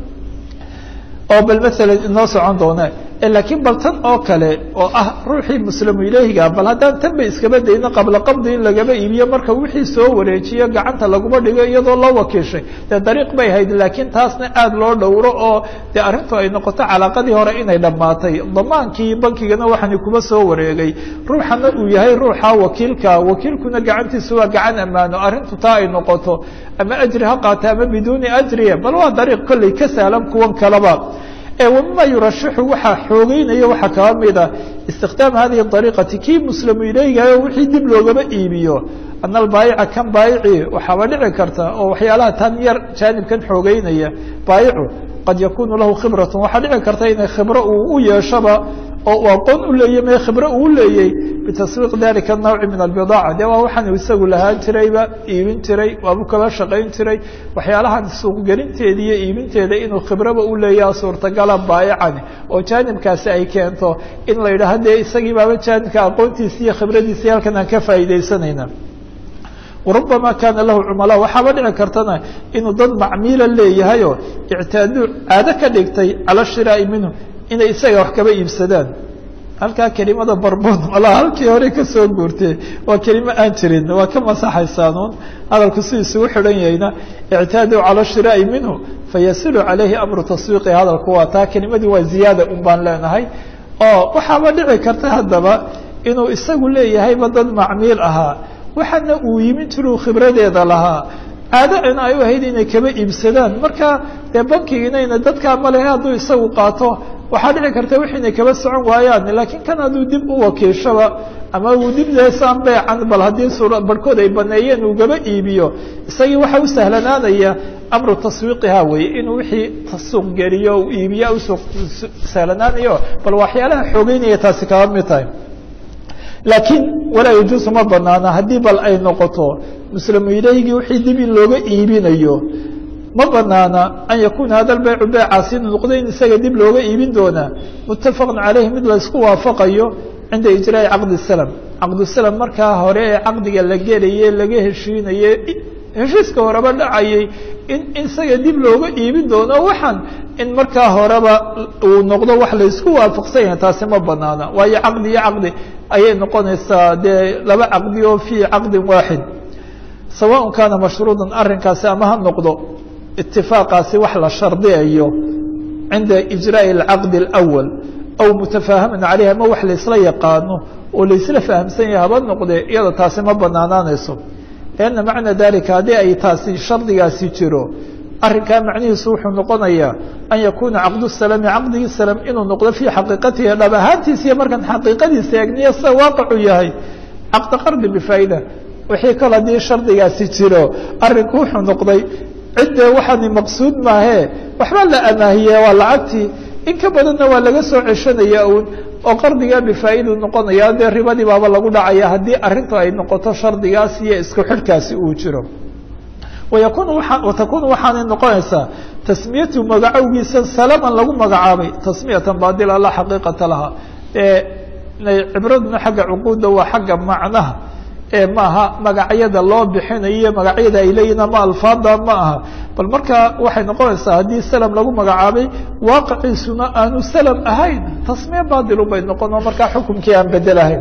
oo bal maalan inoo socon doona laakiin bal tan oo kale oo ah ruuxii muslamu ilayhiga bal haddaan tan bay iskaba dayno qabla qabdi in lagaba iibiyo marka wixii soo wareejiyo gacanta laguma dhigo iyadoo loo wakiishay dee dariiq bay hayd laakiin taasna aada loo dhowro oo dee arrintu ay noqoto calaaqadii hore inay dhammaatay damaankii bankigana waxaani kuba soo wareegay ruuxana uu yahay ruuxa wakiilka wakiilkuna gacantiisa waa gacan ammaano arrintu taa ay noqoto ama ajri ha qaata ama biduuni ajriya bal waa dariiq kolley ka sahlan kuwan kaleba wmima yurashixu waxaa xoogeynaya waxaa kaba mida istikhdaam hadihi ariiqati kii muslamu ilayhigayo wixii dib loogaba iibiyo ana albaayica kan baayici waxaaba dhici karta oo waxyaalaha tan yar jaanibkan xoogeynaya baayicu qad yakunu lahu khibratun waxaa dhici karta inay khibro uu u yeeshaba oo uu aqoon u leeyay me khibro uu leeyey bitaswiiq dalika nawci min albidaaca de waa waxaan isagu lahaan jirayba iibin jiray waabu kaba shaqayn jiray waxyaalahan suuqgelinteeda iyo iibinteeda inuu khibraba u leeyaha suurtagala baayicani oo jaanibkaasi ay keento in la yidhaha dee isagii baaba jaanibka aqoontiisi iyo khibradiisi halkan aan ka faa'iidaysanayna warubama kaana lahu cumala waxaaba dhici kartana inuu dad macmiila leeyahayoo ictaaduu caado ka dhigtay cala shiraa'i minhu inay isaga wax kaba iibsadaan halkaa kelimada barbon walaa halkii hore kasoo guurtee waa kelimo aan jirin waa ka masaxaysaanuun hadalku si isugu xidhan yahayna ictaaduu cala shiraa'i minhu fayasilu calayhi amru taswiiqi hadalku waa taa kelimadii waa ziyaada un baan leenahay oo waxaaba dhici karta haddaba inuu isagu leeyahayba dad macmiil ahaa waxaana uu yimin jiruu khibradeeda lahaa caado in ay u ahayd inay kaba iibsadaan marka dee bankiginayna dadkaa male hadduu isagu qaato waxaa dhici karta wixii inay kaba socon waayaan laakiin kan hadduu dib u wakiishaba ama uu dib deesaan beecan bal haddii suura barhkood ay baneeyeen uu gaba iibiyo isagii waxa u sahlanaanaya amru taswiiqiha weeye inuu wixii suuq geliyo uu iibiya usuuq sahlanaanayo bal waxyaalaha xoogeynaya taasi kaba mid tahay laakiin walaa yajuusu ma banaana haddii bal ay noqoto muslimu ilaahigii wixii dib in looga iibinayo ma banaana an yakuna hada lbaycu beecaasi inuu noqdo in isaga dib looga iibin doonaa muttafaqan caleyhi mid laysku waafaqayo cinda ijraai caqdi salam caqdusalam markaa hore ee caqdiga la gelaye laga heshiinaye heshiiska horeba dhacayay in isaga dib looga iibin doono waxaan in markaa horeba uu noqdo wax laysku waafaqsan yahay taasi ma banaana waayo caqdi iyo caqdi ayay noqonaysaa dee laba caqdi oo fii caqdin waaxid sawaء kaana mashruudan arrinkaasi ama ha noqdo itifaaqaasi wax la shardiyayo cinda ijraaءi اlcaqdi اlأwal aw mutafaahaman caleyh ama wax laysla yaqaano oo laysla fahamsan yahay haba noqdee iyada taasi ma banaanaanayso lianna macna dalika haddii ay taasi shardigaasi jiro arrinkaa macnihiisu wuxuu noqonayaa an yakuuna caqdu salami caqdigii salam inuu noqdo fii xaqiiqatihi dhab ahaantiisa iyo markaan xaqiiqadiisa eegniyo sida waaqicu yahay caqdi qardi bifaa'ida wixii kale haddii shardigaasi jiro arrinku wuxuu noqday ciddee waxaani maqsuud maahee waxba la amaahiye waa lacagtii in ka badanna waa laga soo ceshanaya un oo qardigaa bifaa'iduu noqonaya dee ribadii baaba lagu dhacaya haddii arrintu ay noqoto shardigaas iyo isku xidhkaasi uu jiro wayakunu waa watakunu waxaanay noqonaysaa tasmiyatu magacowgiisa salaman lagu magacaabay tasmiyatan baadila laa xaqiiqata laha cibraduna xagga cuquudda waa xagga macnaha ee maaha magacyada loo bixinayo magacyada ay leeyihin ama alfaada ma aha bal marka waxay noqonaysaa haddii salam lagu magacaabay waaqiciisuna aanu salam ahayn tasmiye baadilu bay noqon oo markaa xukumkii aan bedelahayn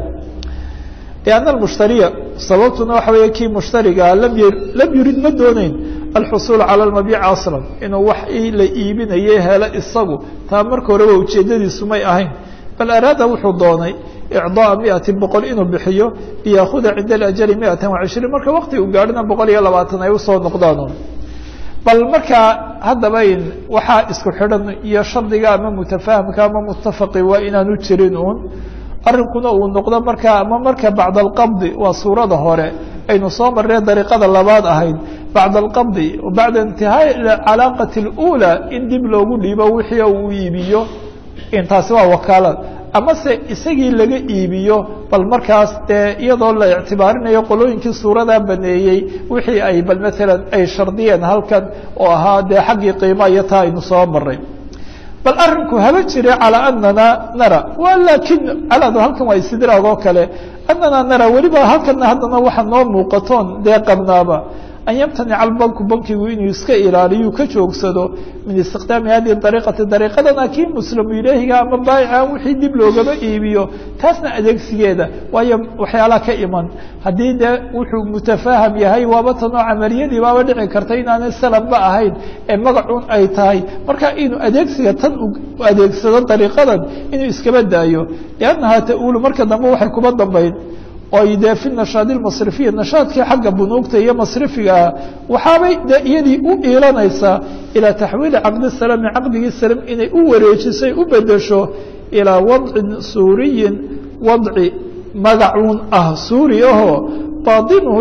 lianna almushtariya sababtuna waxa weeye kii mushtarigaa lam y lam yurid ma dooneyn alxusuul cala lmabiici aslan inuu wax la iibinaye helo isagu taa marka horeba ujeedadiisu may ahayn bal araada wuxuu doonay icdaa miati boqol inuu bixiyo liyaakuda cinda alajali miatan wacishriin marka wakti uu gaadhina boqol iyo labaatan ay usoo noqdaan bal markaa haddaba waxaa isku xidhan iyo shardiga ama mutafahamka ama mutafaqi waa inaanu jirin uun arrinkuna uu noqdo markaa ama marka bacda alqabdi waa suurada hore aynu soo marnay dariiqada labaad ahayd bacda alqabdi bacda intihaai calaaqati اlأulى in dib loogu dhiibo wixii uu iibiyo intaasi waa wakaalad amase isagii laga iibiyo bal markaas dee iyadoo la ictibaarinayo qolooyinkii suuradaa baneeyey wixii ay bal maalan ay shardiyeen halkan oo ahaa dee xaggii qiima iyo taa aynu soo maray bal arrinku haba jire calىa anana nara wa lakin caladu halkan waa istidraag oo kale anana nara weliba halkana haddana waxa noo muuqatoon dee qabnaaba an yamtanica albanku bankigu inuu iska ilaaliyu ka joogsado min istiqdaami hadihi dariiqati dariiqadana kii muslimu ilaahiga ama baayican wixii dib loogaba iibiyo taasna adeegsigeeda waayo waxyaalaha ka iman haddii dee wuxuu mutafaaham yahay waaba tanoo camaliyadii baaba dhici karta inaanay salanba ahayn ee magacun ay tahay marka inuu adeegsiga tan u adeegsado dariiqadan inuu iskaba daayo liannahaa ta-uulu marka dambe waxay kuba dambayn oy dee fi nashaad masrifiya nashaadkii xagga bunuugta iyo masrifiga ah waxaabay de iyadii u iilanaysaa ilaa taxwiili caqdi salami caqdigii salam inay u wareejisay u bedesho ilaa wadcin suuriyin wadci magacuun ah suuri ahoo baatinuhu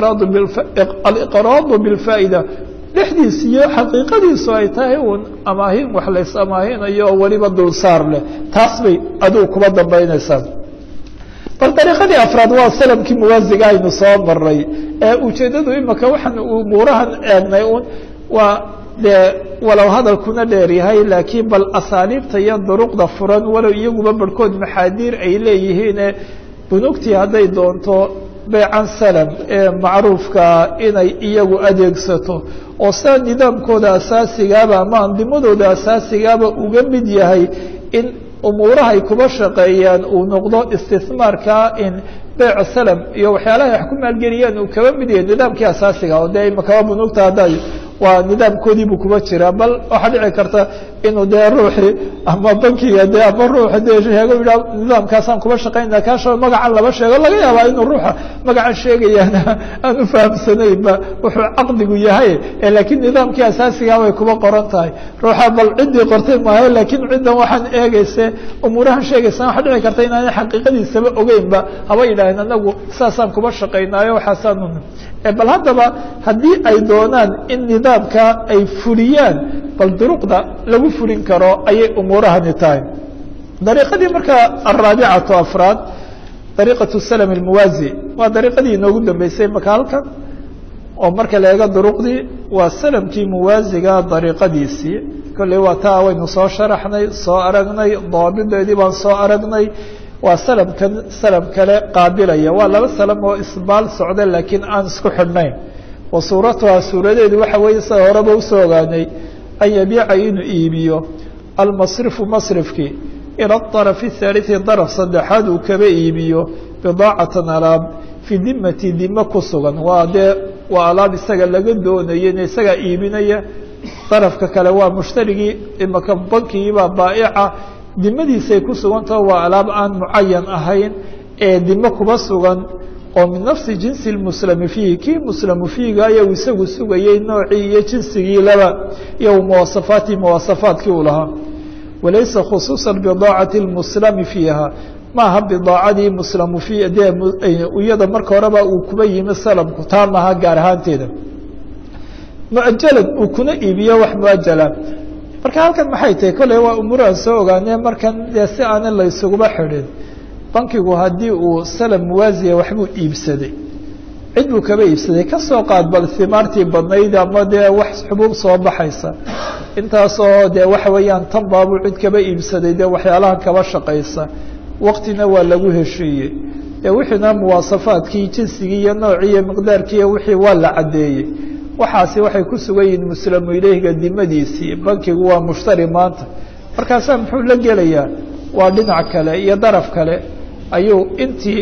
aliqraadu bilfaa'ida dhexdiis iyo xaqiiqadiisu ay tahay uun amaahin wax lays amaahinayo oo weliba dulsaar leh taas bay adigu kuba dambaynaysaa bal dariiqadii afraad waa salamkii muwaasiga aynu soo maray ee ujeeddadu imika waxaan umuurahan eegnay un waa dee walow hadalkuna dheer yahay laakiin bal asaaliibta iyo duruqda furan walow iyaguba barhkood maxaadiir ay leeyihiine bunugtii hadday doonto beycan salam ee macruufkaa inay iyagu adeegsato oo sida nidaamkooda asaasigaaba ama andimadooda asaasigaaba uga mid yahay in umuurahay kuba shaqeeyaan uu noqdo istismaarkaa in beyc salam iyo waxyaalaha wax ku maalgeliyaan uu kaba mid yahay nidaamkii asaasiga oo dee imakaba bunuugta hadda waa nidaamkoodiibuu kuba jiraa bal waxaa dhici karta inuu dee ruuxii ama bankiga de ama ruuxa de sheego yidha nidaamkaasaan kuba shaqaynaa kaasha magacan laba sheego laga yaabaa inuu ruuxa magacan sheegayaana aan u fahamsanaynba wuxuu caqdigu yahay laakiin nidaamkii asaasigaa way kuba qoran tahay ruuxa bal ciddii qortay maayo laakiin ciddan waxaan eegayse umuurahan sheegaysa waxa dhici karta inaana xaqiiqadiisaba ogeynba haba yidhaaheen anagu saasaan kuba shaqaynaayo waxaasaan bal haddaba haddii ay doonaan in nidaamka ay fuliyaan bal duruqda lagu fulin karo ayay umuurahani tahay dariiqadii markaa alraabicatu afraad dariiqatu salm almuwaazi waa dariiqadii inoogu dambeysay maka halkan oo marka la eego duruqdii waa salamkii muwaasiga dariiqadiisii kolley waa taa waynu soo sharaxnay soo aragnay daabideedii baan soo aragnay waa salamkan salam kale qaabilaya waa laba salam oo isbaal socda laakiin aan isku xidhnayn wa suuratuhaa suuradeedu waxa weeye sida horeba usoo ogaanay an yabiica inuu iibiyo almasrifu masrifkii ila arafi haaliثi daraf saddexaad uu kaba iibiyo bidaacatan alaab fii dimati dime ku sugan waa dee waa alaab isaga laga doonaya in isagaa iibinaya darafka kale waa mushtarigii imaka bankigiibaa baa'ica dimadiisay ku sugantaho waa alaab aan mucayan ahayn ee dime kuba sugan oo min nafsi jinsi lmuslami fiihi kii muslamu fiiga ayau isagu sugayey noocii iyo jinsigii laba iyo muwasafaati muwasafaadkii uu lahaa walaysa khusuusa bidaacati lmuslami fiiha maaha bidaacadii muslamu fi dee iyada marka horeba uu kuba yimi salamku taa maaha gaar ahaanteeda muajalad uu kuna iibiyo wax muajala marka halkan maxay tahay kolley waa umuuraha soo ogaanee markan dee si aanan la isuguba xidhin bankigu haddii uu salam muwaasiya waxbuu iibsaday cid buu kaba iibsaday kasoo qaad bal himaartii badnayd ama dee wax xubuub soo baxaysa intaasoo dee waxa weeyaan tan baabuu cid kaba iibsaday dee waxyaalahan kaba shaqaysa waktina waa lagu heshiiyey dee wixiina muwaasafaadkii jinsigii iyo noocii iyo miqdaarkii iyo wixii waa la caddeeyey waxaasi waxay ku sugan yihiin muslamu ileyhiga dimadiisii bankigu waa mushtari maanta markaasaa muxuu la gelayaa waa dhinac kale iyo daraf kale ayuu intii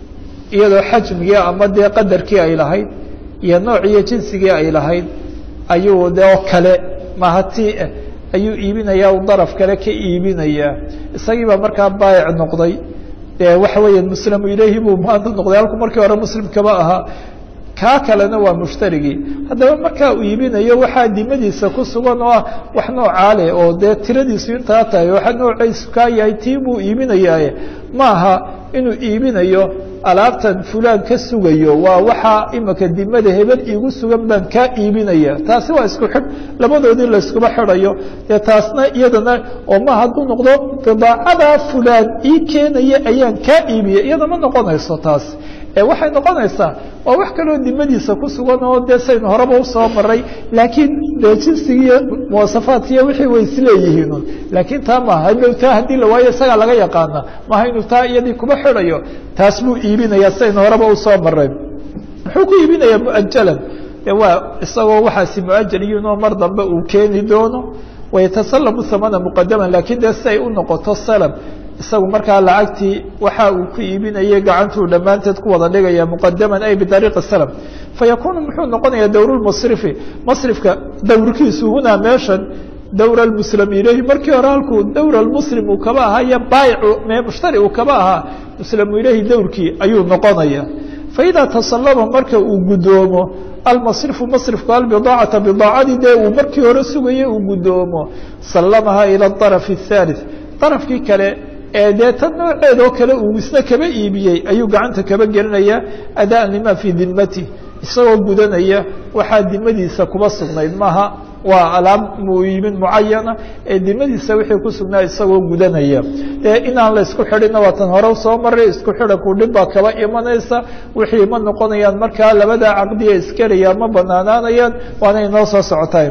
iyadoo xajmigii ama dee qadarkii ay lahayd iyo noociyo jinsigii ay lahayd ayuu de oo kale mahati ah ayuu iibinayaa u daraf kale ka iibinayaa isagii baa markaa baayic noqday dee waxa weeya muslamu ileyhi buu maanta noqday halku markii hore muslimkaba ahaa kaa kalena waa mushtarigii haddaba markaa uu iibinayo waxaa dimadiisa ku sugan oo ah wax noocaa leh oo dee tiradiisu intaa tahay waxa noocaysu kaa yahay tii buu iibinayaaye ma aha inuu iibinayo alaabtan fulaan ka sugayo waa waxaa imika dimada hebel iigu sugan baan kaa iibinaya taasi waa isku xidh labadoodii layskuba xidhayo dee taasna iyadana oo ma hadduu noqdo bidaacadaa fulaan ii keenaya ayaan kaa iibiya iyada ma noqonayso taas ee waxay noqonaysaa waa wax kaloo dimadiisa ku sugan oo dee saynu horeba usoo maray laakiin dee jinsigiiyo muwasafaadkiiyo wixii way isleeyihiin laakiin taa maaha hadhow taa haddii la waayo isagaa laga yaqaana maaha inuu taa iyadii kuba xidhayo taas buu iibinayaa saynu horeba usoo maray muxuu ku iibinayaa muajalan de waa isagoo waxaasi muajal yihiin oo mar dambe uu keeni doono wayatasallamu hamana muqadaman lakiin dee si ay u noqoto salam isagu markaa lacagtii waxa uu ku iibinayay gacantuu dhammaanteed ku wada dhigaya muqadaman ay bidariiqi salam fayakunu muxuu noqonaya dowrulmasrifi masrifka dowrkiisu hunaa meeshan dowra almuslim ilayhi markii hore halkuu dowra almuslim uu kaba ahaa iyo baayicu mushtari uu kaba ahaa muslimu ilayhi dowrkii ayuu noqonaya faidaa tasallama marka uu guddoomo almasrifu masrifku albidaacata bidaacadii dee uu markii hore sugayay uu guddoomo sallamaha ila arafi الthalith darafkii kale ee dee tan nooceed oo kale uu isna kaba iibiyey ayuu gacanta kaba gelinaya adaan lima fii dimati isagoo gudanaya waxaa dimadiisa kuba sugnayd maaha waa alaab muiibin mucayana ee dimadiisa wixii ku sugnaa isagoo gudanaya dee inaan la isku xidhina waa tan hore soo maray isku xidhanku dhib baa kaba imanaysa wixii ma noqonayaan markaa labadaa caqdiya iskelaya ma banaanaanayaan waana inoo soo socotaay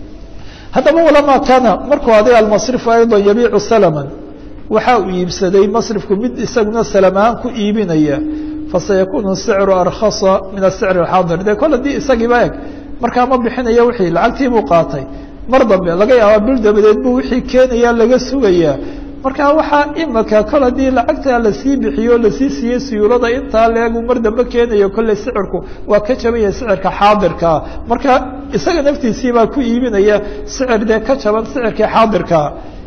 haddaba walamaa kaana markuu aday almasrifu ayضa yabiicu salama waxa uu iibsaday masrifku mid isaguna salam ahaan ku iibinaya fasayakunu sicru arkasa min asicr اxaadir de kol haddii isagiiba eg markaa ma bixinayo wixii lacagtii buu qaatay mar dambe laga yaaba bil dabadeed buu wixii keenaya laga sugayaa marka waxaa imika kol haddii lacagtaa lasii bixiyo lasii siiyey siyuulada intaa leegu mar dambe keenayo kolley sicirku waa ka jabanya sicirka xaadirkaa marka isaga naftiisii baa ku iibinaya sicir dee ka jaban sicirkii xaadirkaa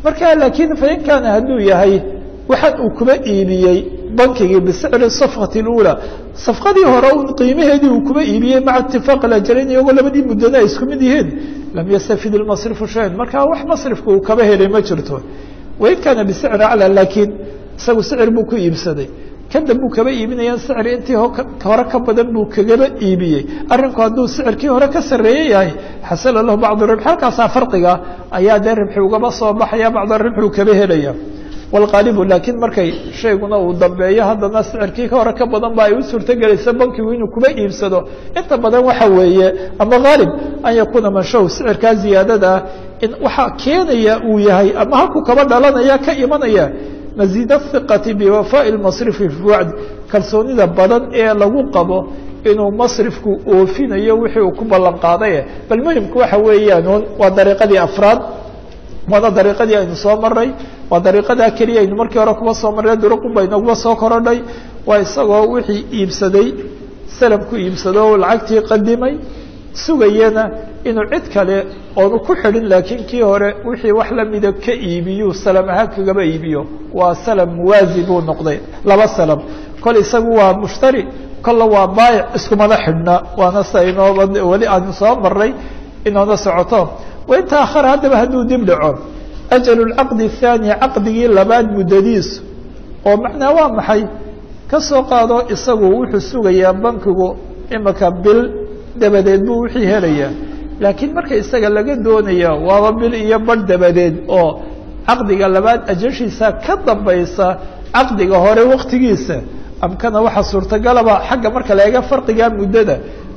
marka laakiin fain kaana hadduu yahay waxaan uu kuba iibiyey bankigii bisicri safqati اlأulى safqadii hore un qiimaheedii uu kuba iibiyey maca itifaaq اajalayn iyagoo labadii muddana ay isku mid yihiin lam yastafid اlmasrifu shayan marka wax masrifka uu kaba helay ma jirto wain kaana bisicri aclى laakiin isagu sicir buu ku iibsaday kadab buu kaba iibinaya sicri intii hore ka badan buu kagaba iibiyey arrinku hadduu sicirkii hore ka sarreeye yahay xasala lahu bacdu ribx halkaasaa farqiga ayaa dee ribxi ugaba soo baxaya bacda ribxi uu kaba helaya wاlqaalibu laakiin markay shayguna uu dambeeyo haddana sicirkii hore ka badan ba ay u suurtogelaysa bankigu inuu kuba iibsado inta badan waxa weeye ama haalib an yakuuna manshahu sicirkaa ziyaadada in waxaa keenaya uu yahay ama halkuu kaba dhalanaya ka imanaya maziid الhiqati biwafaaءi اlmasrifi fi wacdi kalsoonida badan ee lagu qabo inuu masrifku oofinayo wixii uu ku ballan qaadaye bal muhimku waxa weeyaan waa dariiqadii afraad waana dariiqadii aynu soo maray waa dariiqadaa keliya aynu markii hore kuba soo marray duruqun ba inaguba soo korodhay waa isagoo wixii iibsaday salamku iibsado lacagtii qadimay sugayana inuu cid kale oonu ku xidhin laakiin kii hore wixii wax lamida ka iibiyu salam ahaan kagaba iibiyo waa salam muwaazi buu noqday laba salam kol isagu waa mushtari kolla waa baayic iskumana xidhna waana sa inooba weli aanu soo maray inoona socoto wain taahara haddaba hadduu dib dhaco ajalu lcaqdi athaani caqdigii labaad muddadiisu oo macnaa waa maxay ka soo qaado isagu wuxuu sugayaa bankigu imika bil dabadeed buu wixii helayaa laakiin marka isaga laga doonaya waaba bil iyo badh dabadeed oo caqdiga labaad ajashiisa ka dambaysa caqdiga hore waktigiisa amkana waxaa suurtagalaba xagga marka la eega farqiga muddada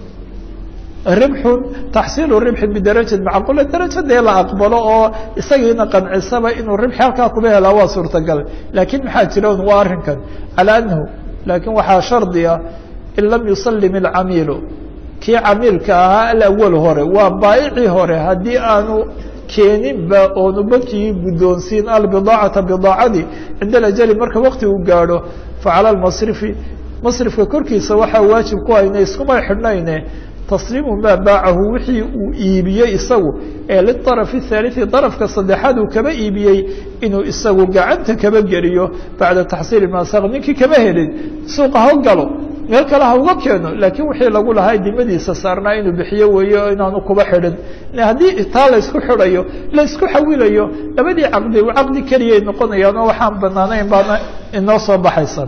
ribxun taxsiilu ribxin bidarajat macquula darajo dee la aqbalo oo isagiina qancisaba inuu ribxi halkaa kuba helaa waa suurtagal laakiin maxaa jira un waa arrinkan calaa anahu laakiin waxaa shardi ah in lam yusalim ilcamiilu kii camiilka ahaa alawal hore waa baa'icii hore haddii aanu keeninba oonu bankigii guddoonsiin albidaacata bidaacadii cinda alajali marka wakti uu gaadho facala lmasrifi masrifka korkiisa waxaa waajib ku hayna iskumay xidhnayne tasliimu maa baacahu wixii uu iibiyey isagu ee liطarafi الثaaliثi darafka saddexaad uu kaba iibiyey inuu isagu gacanta kaba geliyo bacda taxsiili maasaq ninkii kama helin suuqa ha galo meel kale ha uga keeno laakiin wixii lagu lahaa dimadiisa saarnaa inuu bixiyo weeyo inaanu kuba xidhin haddii taa la isku xidhayo la isku xawilayo labadii caqdi caqdi keliyay noqonayaan oo waxaan banaanayn baana inoo soo baxaysa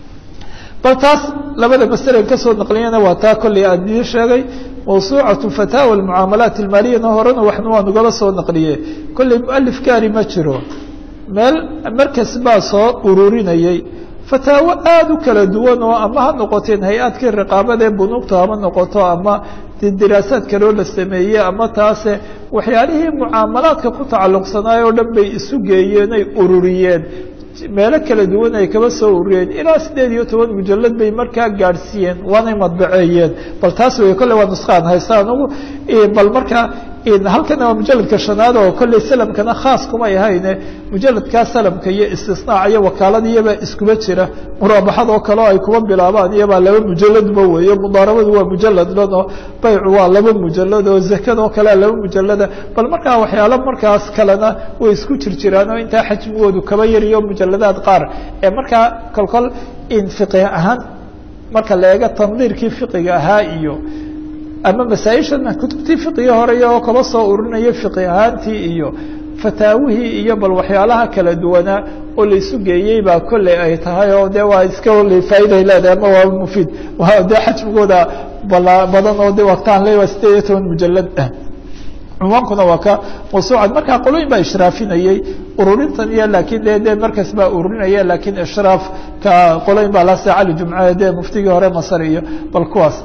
bal taas labada masalen kasoo naqliyana waa taa kolley aan idiin sheegay mawsuucatu fataawa almucaamalaat almaaliyana horena waxna waa nagala soo naqliye kolley mualif gaari ma jiro meel markas baa soo ururinayay fataawo aada u kala duwan oo ama ha noqoteen hay-adkii riqaabada ee bunuugta hama noqoto ama diraasaad kaloo la sameeyey ama taase waxyaalihii mucaamalaadka ku tacalluqsanaay oo dhan bay isu geeyeen ay ururiyeen meelo kala duwan ay kaba soo ururiyeen ilaa siddeed iyo toban mujalad bay markaa gaadhsiiyeen waanay madbaceeyeen bal taas wey kolley waa nuskaan haysta anugu bal markaa halkana waa mujaladka shanaad oo kolley salamkana khaas kumay ahayne mujaladkaa salamka iyo istisnaac iyo wakaalada iyabaa iskuba jira muraabaxadoo kale oo ay kuba bilaabaan iyabaa laba mujaladba weeye mudaarabadu waa mujalad dhan oo baycu waa laba mujalad oo zakadoo kalea laba mujalada bal markaa waxyaalo markaas kalena way isku jir jiraan oo intaa xajmigoodu kaba yariyo mujaladaad qaar ee markaa kolkol in fiqi ahaan marka la eego tandiirkii fiqiga ahaa iyo ama masaaisha kutubtii fiqigii horey oo kaba soo urinaya fiqi ahaantii iyo fataawihii iyo bal waxyaalaha kala duwanaa oo laisu geeyey baa kolley ay tahay oo de waa iska l faa'iday leedahay ama waa mufiid de xajmigooda badan oo de waqtaan le waa sideed iyo toban mujalad ah cunwaankuna waa ka mawsuucad markaa qolooyin baa ishraafinayey ururintan iyo laakiin de de markas baa ururinaya laakiin ishraafka qolooyin baa lase cali jumce de muftigii hore masar iyo bal kuwaas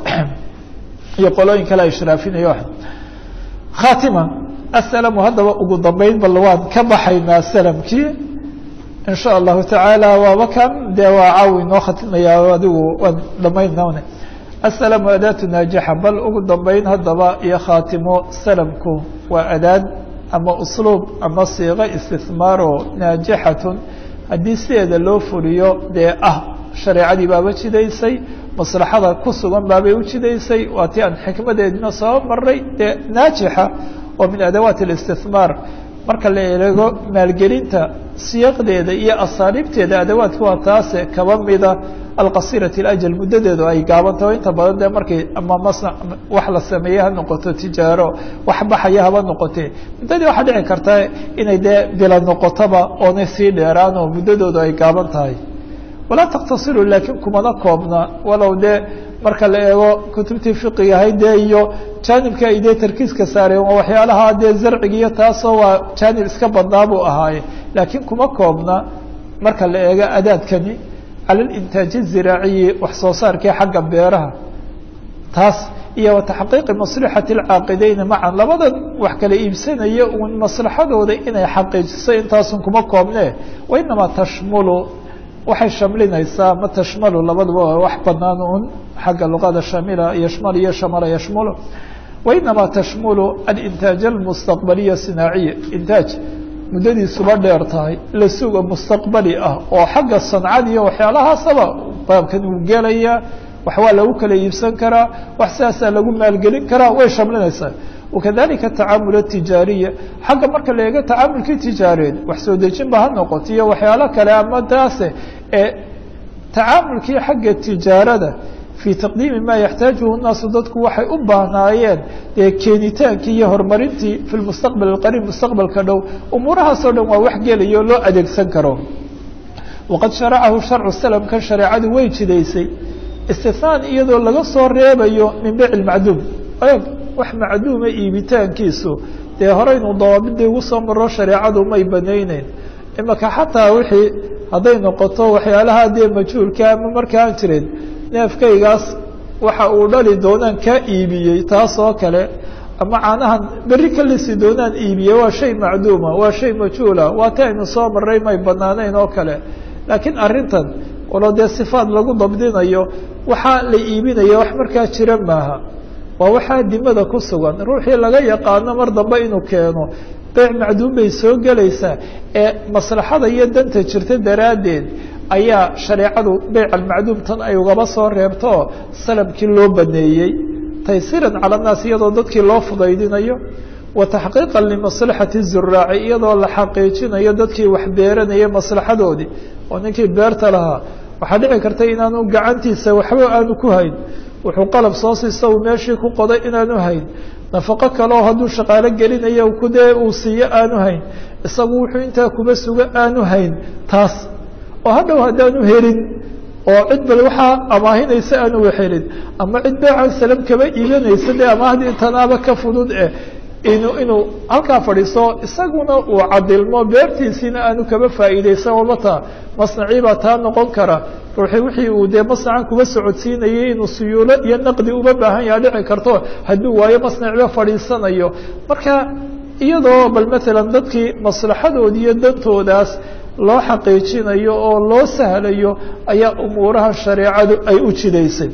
iyo qolooyin kale ay ishraafinaya khatima asalamu haddaba ugu dambeyn bal waan ka baxaynaa salamkii in sha allahu tacaala waaba kan dee waa caawi inoo khatimaya adigu waan dhamaynn asalamu adaatu naajixa bal ugu dambeyn haddaba iyo khaatimo salamku waa adaad ama usluub ama siiqo istihmaaro naajixatun haddii sideeda loo fuliyo dee ah shareecadii baaba jidaysay maslaxada ku sugan baabay u jidaysay waa tii aan xikmadeedina soo maray dee naajixa oo min adawaat الاstihmaar marka la eego maalgelinta siyaqdeeda iyo asaariibteeda adawaadka waa taase kaba mida alqasirati alajal muddadeedu ay gaabantaho inta badan dee markay ama masna wax la sameeye ha noqoto tijaaro wax baxaya haba noqotee muddadii waxaa dhici karta inay dee bila noqotoba oonay sii dheeraan oo muddadoodu ay gaaban tahay walaa taktasiru laakiin kumana koobna walow dee marka la eego kutubtii fiqiga ahayd dee iyo jaanibka ay dee tarkiiska saareen waa waxyaalaha dee zarciga iyo taasoo waa jaanib iska badnaa buu ahaaye laakiin kuma koobna marka la eego adaadkani cala alintaaji ziraaciyi wax soo saarkii xagga beeraha taas iyo wa taxqiiqi maslixati alcaaqideyni macan labadan wax kala iibsanaya uun maslaxadooda inay xaqiijiso intaasun kuma koobne wa inamaa tashmulu waxay shamlinaysaa ma tashmalu labaduba waa wax banaan un xagga luqada shamila yashmal iyo shamala yashmulu wainamaa tashmulu alintaaj almustaqbaliya sinaaciya intaaj muddadiisuba dheer tahay la suga mustaqbali ah oo xagga sancada iyo waxyaalahaasaba baabkan uu gelaya wax waa lagu kala iibsan karaa wax sidaasaa lagu maalgelin karaa way shamlinaysaa wakadalika tacaamul atijaariya xagga marka la eego tacaamulkii tijaareed wax soo dejin ba ha noqoto iyo waxyaalo kale ama taase ee tacaamulkii xagga tijaarada fii taqdiimi maa yaxtaajuhu nnaasu dadku waxay u baahnaayeen dee keenitaankii iyo horumarintii fi lmustaqbal alqariib mustaqbalka dhow umuurahaasoo dhan waa wax gelayo loo adeegsan karo waqad sharacahu sharcu salamka shareecadu way jidaysay istinaan iyadoo laga soo reebayo min beyc lmacduum eeg wax macduuma iibitaankiisu dee horeynu dawaabidii ugu soo maro shareecadu may banayneyn imaka xataa wixii hadday noqoto waxyaalaha dee majhuulka ama markaan jirin neefkaygaas waxa uu dhali doonaan kaa iibiyey taas oo kale ama caanahan berri ka lisi doonaan iibiyey waa shay macduuma waa shay majhuula waa ta aynu soo maray may banaanayn oo kale laakiin arrintan walo dee sifaad lagu dabdinayo waxaa la iibinaya wax markaa jira maaha waa waxaa dimada ku sugan ruuxii laga yaqaano mar dambe inuu keeno beyc macduum bay soo gelaysaa ee maslaxada iyo danta jirta daraaddeed ayaa shareecadu beyc almacduum tan ay ugaba soo reebto salamkii loo baneeyey taysiiran cala annaas iyadoo dadkii loo fudaydinayo wa taxqiiqan limaslaxati zuraaci iyadoo la xaqiijinayo dadkii wax beeranayay maslaxadoodii oo ninkii beerta lahaa waxaa dhici karta inaanu gacantiisa waxba aanu ku hayn wuxuu qalab soo siista uu meeshii ku qoday inaanu hayn nafaqo kaleo hadduu shaqaalo gelinayo kudee uu siiyo aanu hayn isagu wuxuu intaa kuba sugo aanu hayn taas oo hadhow haddaanu helin oo cid bal waxaa amaahinaysa aanu helin ama cid beecan salam kaba iibanaysa dee amaahdii tanaaba ka fudud eh inu inuu halkaa fadhiiso isaguna uu cadilmo beertiisiina aanu kaba faa'iidaysan wabata masnacii baa taa noqon kara ruuxii wixii uu dee masnacan kuba socodsiinayay inuu suyuulo iyo naqdi uba baahan yaha dhici karto hadduu waayo masnacba fadhiisanayo marka iyadoo bal matalan dadkii maslaxadoodi iyo dantoodaas loo xaqiijinayo oo loo sahlayo ayaa umuuraha shareecadu ay u jidaysay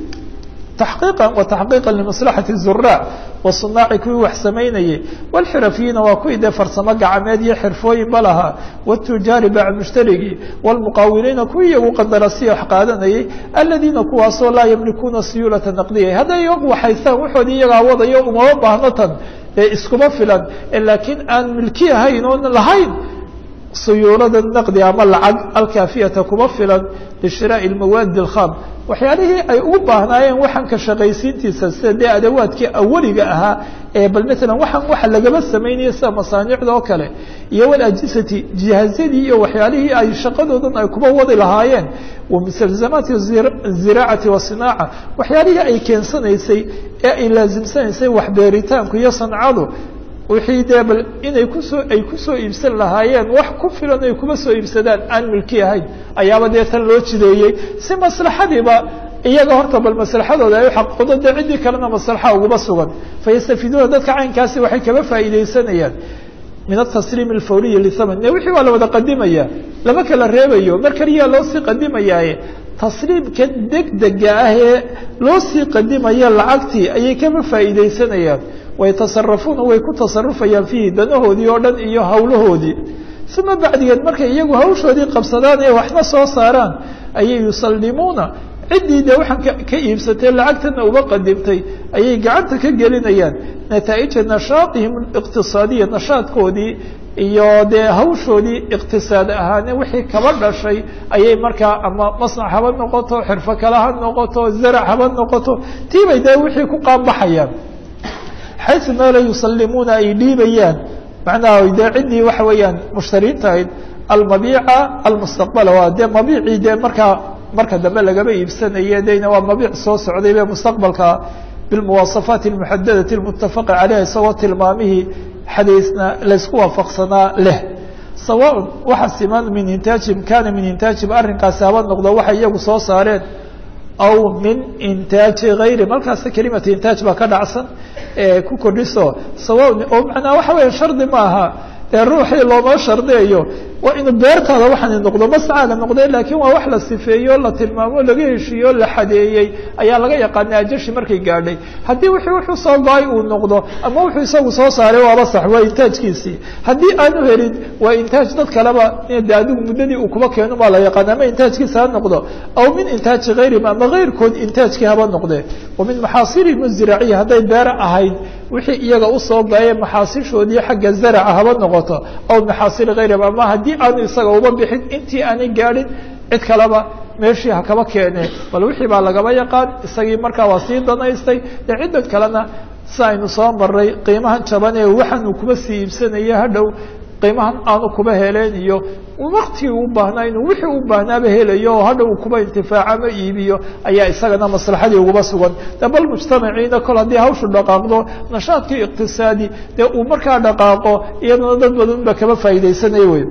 تحقيقا وتحقيقا لمصلحة الزراع والصناaع kuwii wax samaynayey والxرفyiiنa waa kuwii dee farsamo gacmeed iyo xirfooyin ba lahaa والتujaari bac mشhtarigii والمqاawiliina kuwii iyagu qandarasiya wax qaadanayey الذiina kuwaasoo laa ymlikuuna siyuلaةa نaqdiya hadday iyagu waxaystaan waxoodii iyagaa wadayo umama baahno tan ee iskuma filan laakiin aan milki ahayn oon lahayn suyuulada naqdi ama lacag alkaafiyata kuma filan lishiraaءi اmawaadi الkham waxyaalihii ay ugu baahnaayeen waxaan ka shaqaysiintiisa sida dee adawaadkii awaliga ahaa ee bal matalan waxaan waxa lagaba samaynaya sida masaanicda oo kale iyo walajisati jihaazyadii iyo waxyaalihii ay shaqadoodan ay kuba wadi lahaayeen wa mustalzamaati ziraacati wasinaaca waxyaalihii ay keensanaysay ee ay laasimsanaysay waxbeeritaanku iyo sancadu wixii dee bal inay kusoo ay kusoo iibsan lahaayeen wax ku filan ay kuma soo iibsadaan aan milki ahayn ayaaba dee tan loo jideeyey si maslaxadiiba iyaga horta bal maslaxadooda ay uxaqiiqdo dee ciddii kalena maslaxa uguba sugan fayastafiiduuna dadka caynkaasi waxay kaba faa'iidaysanayaan min atasliim alfawriyi lithaman ne wixii waa la wada qadimaya lama kala reebayo mar kaliyaa loo sii qadimayaaye tasliimka degdega ah ee loo sii qadimaya lacagtii ayay kaba faa'iidaysanayaan waytasarafuuna way ku tasarufayaan fiihi danahoodii oo dhan iyo hawlahoodii uma bacdigeed markay iyagu hawshoodii qabsadaan ee waxna soo saaraan ayay yusallimuuna ciddii dee waxaan ka iibsatay lacagtana uba qadimtay ayay gacanta ka gelinayaan nataa'ija nashaatihim iqtisaadiya nashaadkoodii iyo dee hawshoodii iqtisaad ahaane wixii kaba dhashay ayay markaa ama masnac haba noqoto xirfo kale ha noqoto zarac haba noqoto tiibay dee wixii ku qaanbaxayaan xaysu meela yusalimuuna ay dhiibayaan macnaha dee ciddii waxa weeyaan mushtariinta ahayd almabiica almustaqbala waa dee mabiicii dee markaa marka dambe lagaba iibsanaye dena waa mabiic soo socday be mustaqbalka bilmuwaasafaati almuxadadati almutafaqi caleyha isagoo tilmaamihii xadiisna laysku waafaqsanaa leh sawaaun waxa siman min intaajim kana min intaajim arrinkaasi haba noqdo waxay iyagu soo saareen aw min intaaji hayri markaasa kelimata intaaj baa ka dhacsan ku kordhiso sawaaun oo macnaa waxa weya shardi ma aha dee ruuxii looma shardiyayo waa inuu beertaada waxaani noqdo mascaaga noqde laakiin waa wax la sifeeyo la tilmaamo laga heshiiyo la xadeeyey ayaa laga yaqaana ajashi markay gaadhay haddii wixii wuxuu soo go-ay uu noqdo ama wuxuu isagu soo saaray waaba sax waa intaajkiisii haddii aanu helin waa intaaj dad kaleba de adigu muddadii uu kuba keeno baa la yaqaana ama intaajkiisa ha noqdo aw min intaaji hayrihim ama kayrkood intaajkii haba noqde wa min maxaasirihim ziraaciya hadday beera ahayd wixii iyaga usoo go-aye maxaasishoodii xagga zaraca haba noqoto aw maxaasiri hayrihim ama haddii aanu isaga uba bixin intii aanay gaadhin cid kaleba meeshii ha kaba keene bal wixii baa lagaba yaqaan isagii markaa waa sii danaystay dee ciddan kalena si aynu soo maray qiimahan jaban ee waxaanu kuba sii iibsanaya hadhow qiimahan aanu kuba heleen iyo waktigii u baahnaa inuu wixii u baahnaaba helayo oo hadha uu kuba intifaaca ma iibiyo ayaa isagana maslaxadii uguba sugan de bal mujtamaciina kol haddii hawshu dhaqaaqdo nashaadkii iqtisaadi dee uu markaa dhaqaaqo iyadana dad badan ba kaba faa'iidaysanaya wey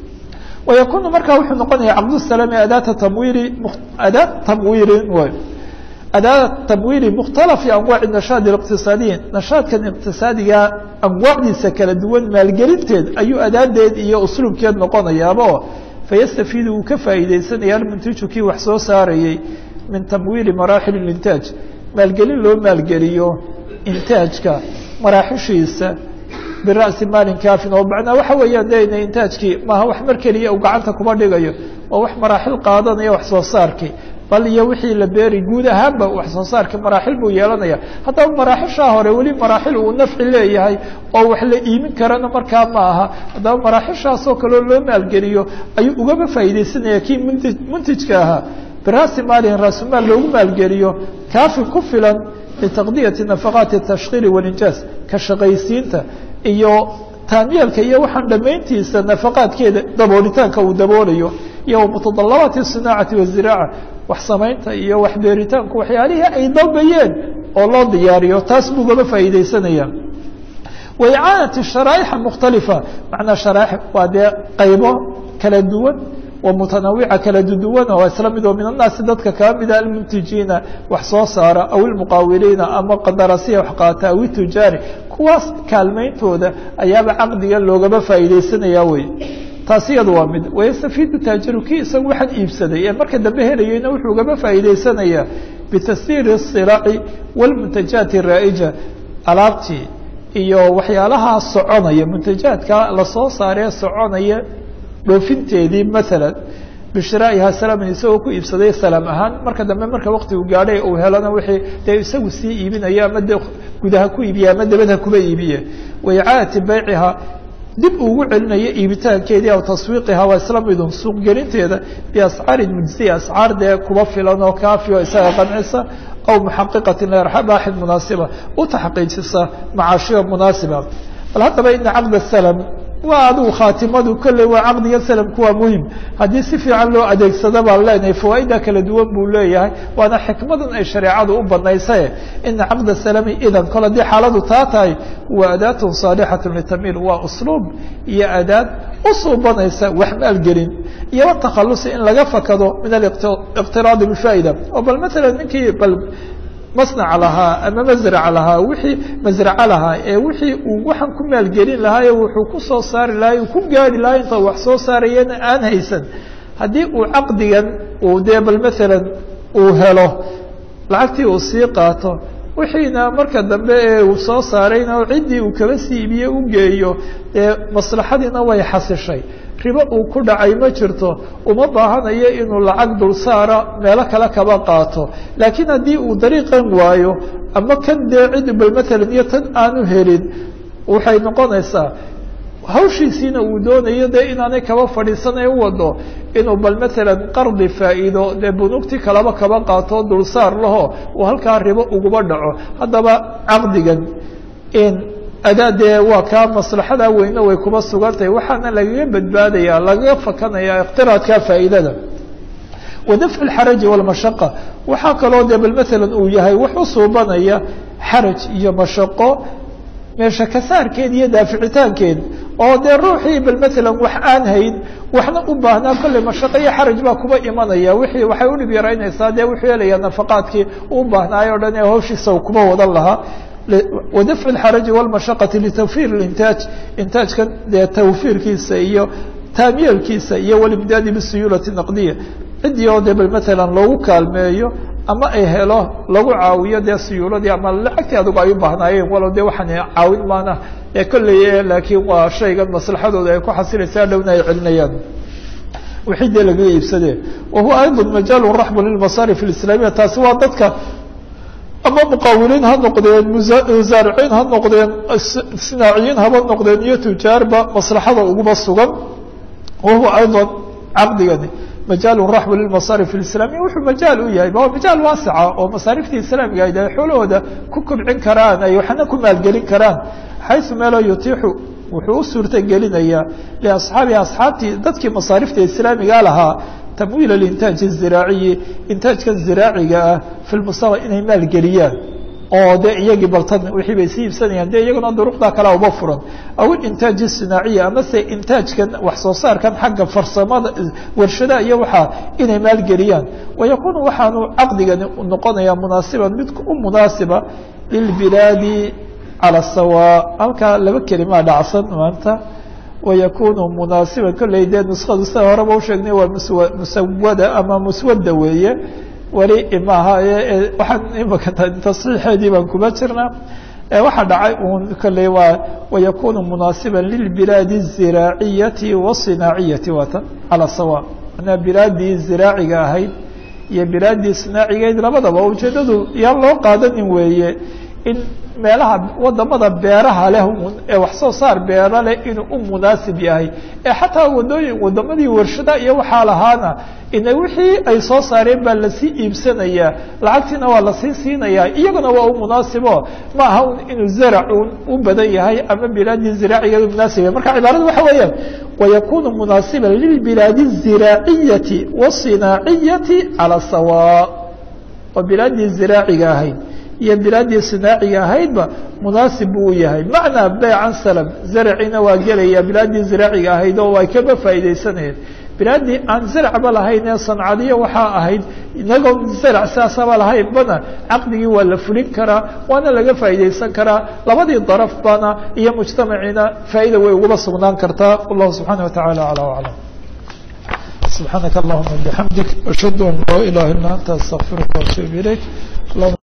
ويkun marka wuxuu noqonaya cqdالسلام adاة تmwiri adاة تmwirin wy adاة تmwiri مkhتaلف أنواع النشhاaط الاقتصاaدiي نشhاaطkan اقتصاadiga أنواacdiisa kala duwan maalgelinteed ayuu adaadeed iyo usluubkeed noqonayaabo faيstafid uu ka faa'iidaysanaya almنتiجu kii wax soo saarayey min تmwiri maraaxil الإنتاaج maalgelin loo maalgeliyo intaajka maraaxishiisa bira'si maalin kaafin oo macnaa waxa weeyaan dena intaajkii maaha wax mar keliya uu gacanta kuba dhigayo waa wax maraaxil qaadanaya wax soo saarkii bal iyo wixii la beeri guud ahaanba wax soo saarkii maraaxil buu yeelanaya haddaba maraaxishaa hore weli maraaxil uu nafci leeyahay oo wax la iimin karana markaa ma aha haddaba maraaxishaasoo kaleo loo maalgeliyo ayuu ugaba faa'iidaysanaya kii mnti muntijka ahaa bira'si maalin raasumaal loogu maalgeliyo kaafin ku filan litaqdiyati nafaqaati tashkiili walinjaaz ka shaqaysiinta iyo taamyeelka iyo waxaan dhammayntiisa nafaqaadkeeda daboolitaanka uu daboolayo iyo mutadalabaati sinaacati waziraaca wax samaynta iyo wax beeritaanku waxyaalihii ay dalbayeen oo loo diyaariyo taas buu gaba faa'iidaysanaya waicaanati sharaa'ixa mukhtalifa macnaa sharaaix waa dee qaybo kala duwan wa mutanaawica kala duduwan oo isla mid oo min annaasi dadka kaa mida almuntijiina wax soo saara aw ilmuqaawiliina ama qadarasiya wax qaata aw itujaari kuwaas kaalmayntooda ayaaba caqdiga loogaba faa'iidaysanaya wey taasi iyadu waa mid wayastafiidu taajiru kii isagu waxaan iibsaday ee marka dambe helayeyna wuxuu gaba faa'iidaysanayaa bitasyiiri الsilaaci wاlmuntajaati الraa'ija alaabtii iyo waxyaalahaa soconaya muntajaadka lasoo saaree soconaya dhoofinteedii maala bishiraa'ihaa salaaman isagoo ku iibsaday salaam ahaan marka dambe marka waktigu gaadhay uu helana wixii dee isagu sii iibinayo ama de gudaha ku iibiye ama dabadha kuba iibiye waicaadati baycihaa dib ugu celinayo iibitaankeedii aw taswiiqihaa waa isla midun suuqgelinteeda biascaarin mujziya ascaar dee kuba filan oo kaafi oo isaga qancisa aw muxaqiqatin lirabaaxin munaasiba u taxqiijisa macaashiya munaasiba bal haddaba ina caqd salam waa adigu khaatimadu kolley waa caqdiga salamku waa muhim haddii si fiican loo adeegsado baan leenahay fawaaida kala duwan buu leeyahay waana xikmadan ay shareecadu u banaysae ina caqda salami idan kol haddii xaaladu taa tahay waa adaatun saalixatu litamiir waa usluub iyo adaad u suubanaysa wax maalgelin iyo watakhalusi in laga fakado min aliqtiraadi bifaa'ida oo bal maala ninkii bal masnac lahaa ama masrac lahaa wixii masraco lahaa ee wixii uu waxaan ku maalgelin lahaa ee wuxuu ku soo saari lahaa uu ku gaari lahaa inta wax soo saarayana aan haysan haddii uu caqdigan uu dee bal maalan uu helo lacagtii uu sii qaato wixiina marka dambe ee uu soo saarayna ciddii uu kaba siibiye u geeyo dee maslaxadiina way xasishay ribo uu ku dhacay ma jirto uma baahanayo inuu lacag dul saara meelo kale kaba qaato laakiin haddii uu dariiqan waayo ama kan dee cid bal maalan iyo tan aanu helin waxay noqonaysaa hawshiisiina uu doonayo dee inaanay kaba fadhiisanay u wado inuu bal maalan qardi faa'iido dee bunuugtii kalaba kaba qaato dulsaar laho uu halkaa ribo uguba dhaco haddaba caqdigan adaa dee waa kaa maslaxadaa weyne way kuba sugan tahay waxaana lagaga badbaadaya lagaga fakanaya iqtiraadka faa'iidada wadafcu lxaraji walmashaqa waxaa kaloo dee bal maalan uu yahay wax u suubanaya xaraj iyo mashaqo meesha kasaarkeed iyo daaficitaankeed oo dee ruuxii bal maalan wax aan hayn waxna u baahnaa kolley mashaqo iyo xaraj baa kuba imanaya wixii waxay udhib yaraynaysaa dee wuxuu helayaa nafaqaadkii u baahnaayo o dhan ee hawshiisa kuba wadan lahaa wadafcu اlxaraji wاlmashaqati litawfiir اlintaaj intaajkan dee tawfiirkiisa iyo taamyeelkiisa iyo walimdaadi bisuyuulati naqdiya ciddii oo dee bal maalan loogu kaalmeeyo ama ay helo lagu caawiyo dee suyuuladii ama lacagtii adugu ay u baahnaayeen walow dee waxaan caawin maana ee kolley laakiin waa shaygan maslaxadooda ay ku xasilaysaa dhowna ay celinayaan wixii dee lagaga iibsadee wa huwa ayضا majaalu raxbu lilmasaarif اlislaamiya taasi waa dadka ama muqawiliin ha noqdeen musaariciin ha noqdeen sinaaciyiin haba noqdeen iyo tujaarba maslaxada uguba sugan wa huwa ayضا caqdigani majaal raxbu lilmasaarif اlislamiya wuxuu majaal u yahay waa majaal waasica oo masaariftii islaamiga ay xoolahooda ku kobcin karaan ay waxna ku maalgelin karaan xaysu meeloo yutiixu wuxuu u suurta gelinayaa liasxaabihi asxaabtii dadkii masaarifta islaamiga lahaa tamwiil alintaaj الziraaciyi intaajkan ziraaciga ah fi lmustaqbal inay maalgeliyaan oo de iyagii baltan wixii bay sii iibsanayaan de iyaguna duruqdaa kalea uba furan aw intaaj الsinaaciya amase intaajkan wax soo saarkan xagga farsamada warshadaha iyo waxaa inay maalgeliyaan wayakunu waxaanu caqdigani noqonayaa munaasiban mid u munaasiba lilbilaadi calى sawa halkaa laba kelimaa dhacsan maanta wayakunu munaasiban kolley dee nuskadu sida horeba usheegnay waa muswa musawada ama muswada weeye weli maaha waxaan imaka tasxiixeedii baan kuma jirnaa waxaa dhacay un kolley waa wayakunu munaasiban lilbilaadi الziraaciyati wالصinaaciyati waatan calى sawa manaa bilaadii ziraaciga ahayd iyo bilaadii sinaacigayd labadaba ujeedadu yaan loo qaadanin weeye in meelaha wadamada beeraha leh ee wax soo saar beera leh inuu u munaasib yahay ee xataa wadooyin wadamadii warshada iyo waxaa lahaana ina wixii ay soo saareen baa lasii iibsanayaa lacagtiina waa lasii siinayaa iyaguna waa u munaasibo ma aha inuu zarac u badan yahay ama bilaadii ziraacigeedu munaasib yahay marka cibaaradu waxa weeyaan wayakunu munaasiban lilbilaadi الziraaciyati wالصinaaciyati calى sawa oo bilaadii ziraaciga ahayd iyo bilaadii sinaaciga ahaydba munaasib buu u yahay macnaa beycan salam zaracina waa gelaya bilaadii ziraaciga ahayd oo ay kaba faa'iidaysanayeen bilaadii aan zaracba lahayn ee sancadiyo waxaa ahayd inagoo zarac saasaba lahayn bana caqdigii waa la fulin karaa waana laga faa'iidaysan karaa labadii daraf bana iyo mujtamaciina faa'ida way ugaba sugnaan kartaa wallahu subxaana watacaala aclى aclam subxaanaka allahuma bixamdik ashhadu an laa ilaha illa anta astaqfiruka waatuub ilayk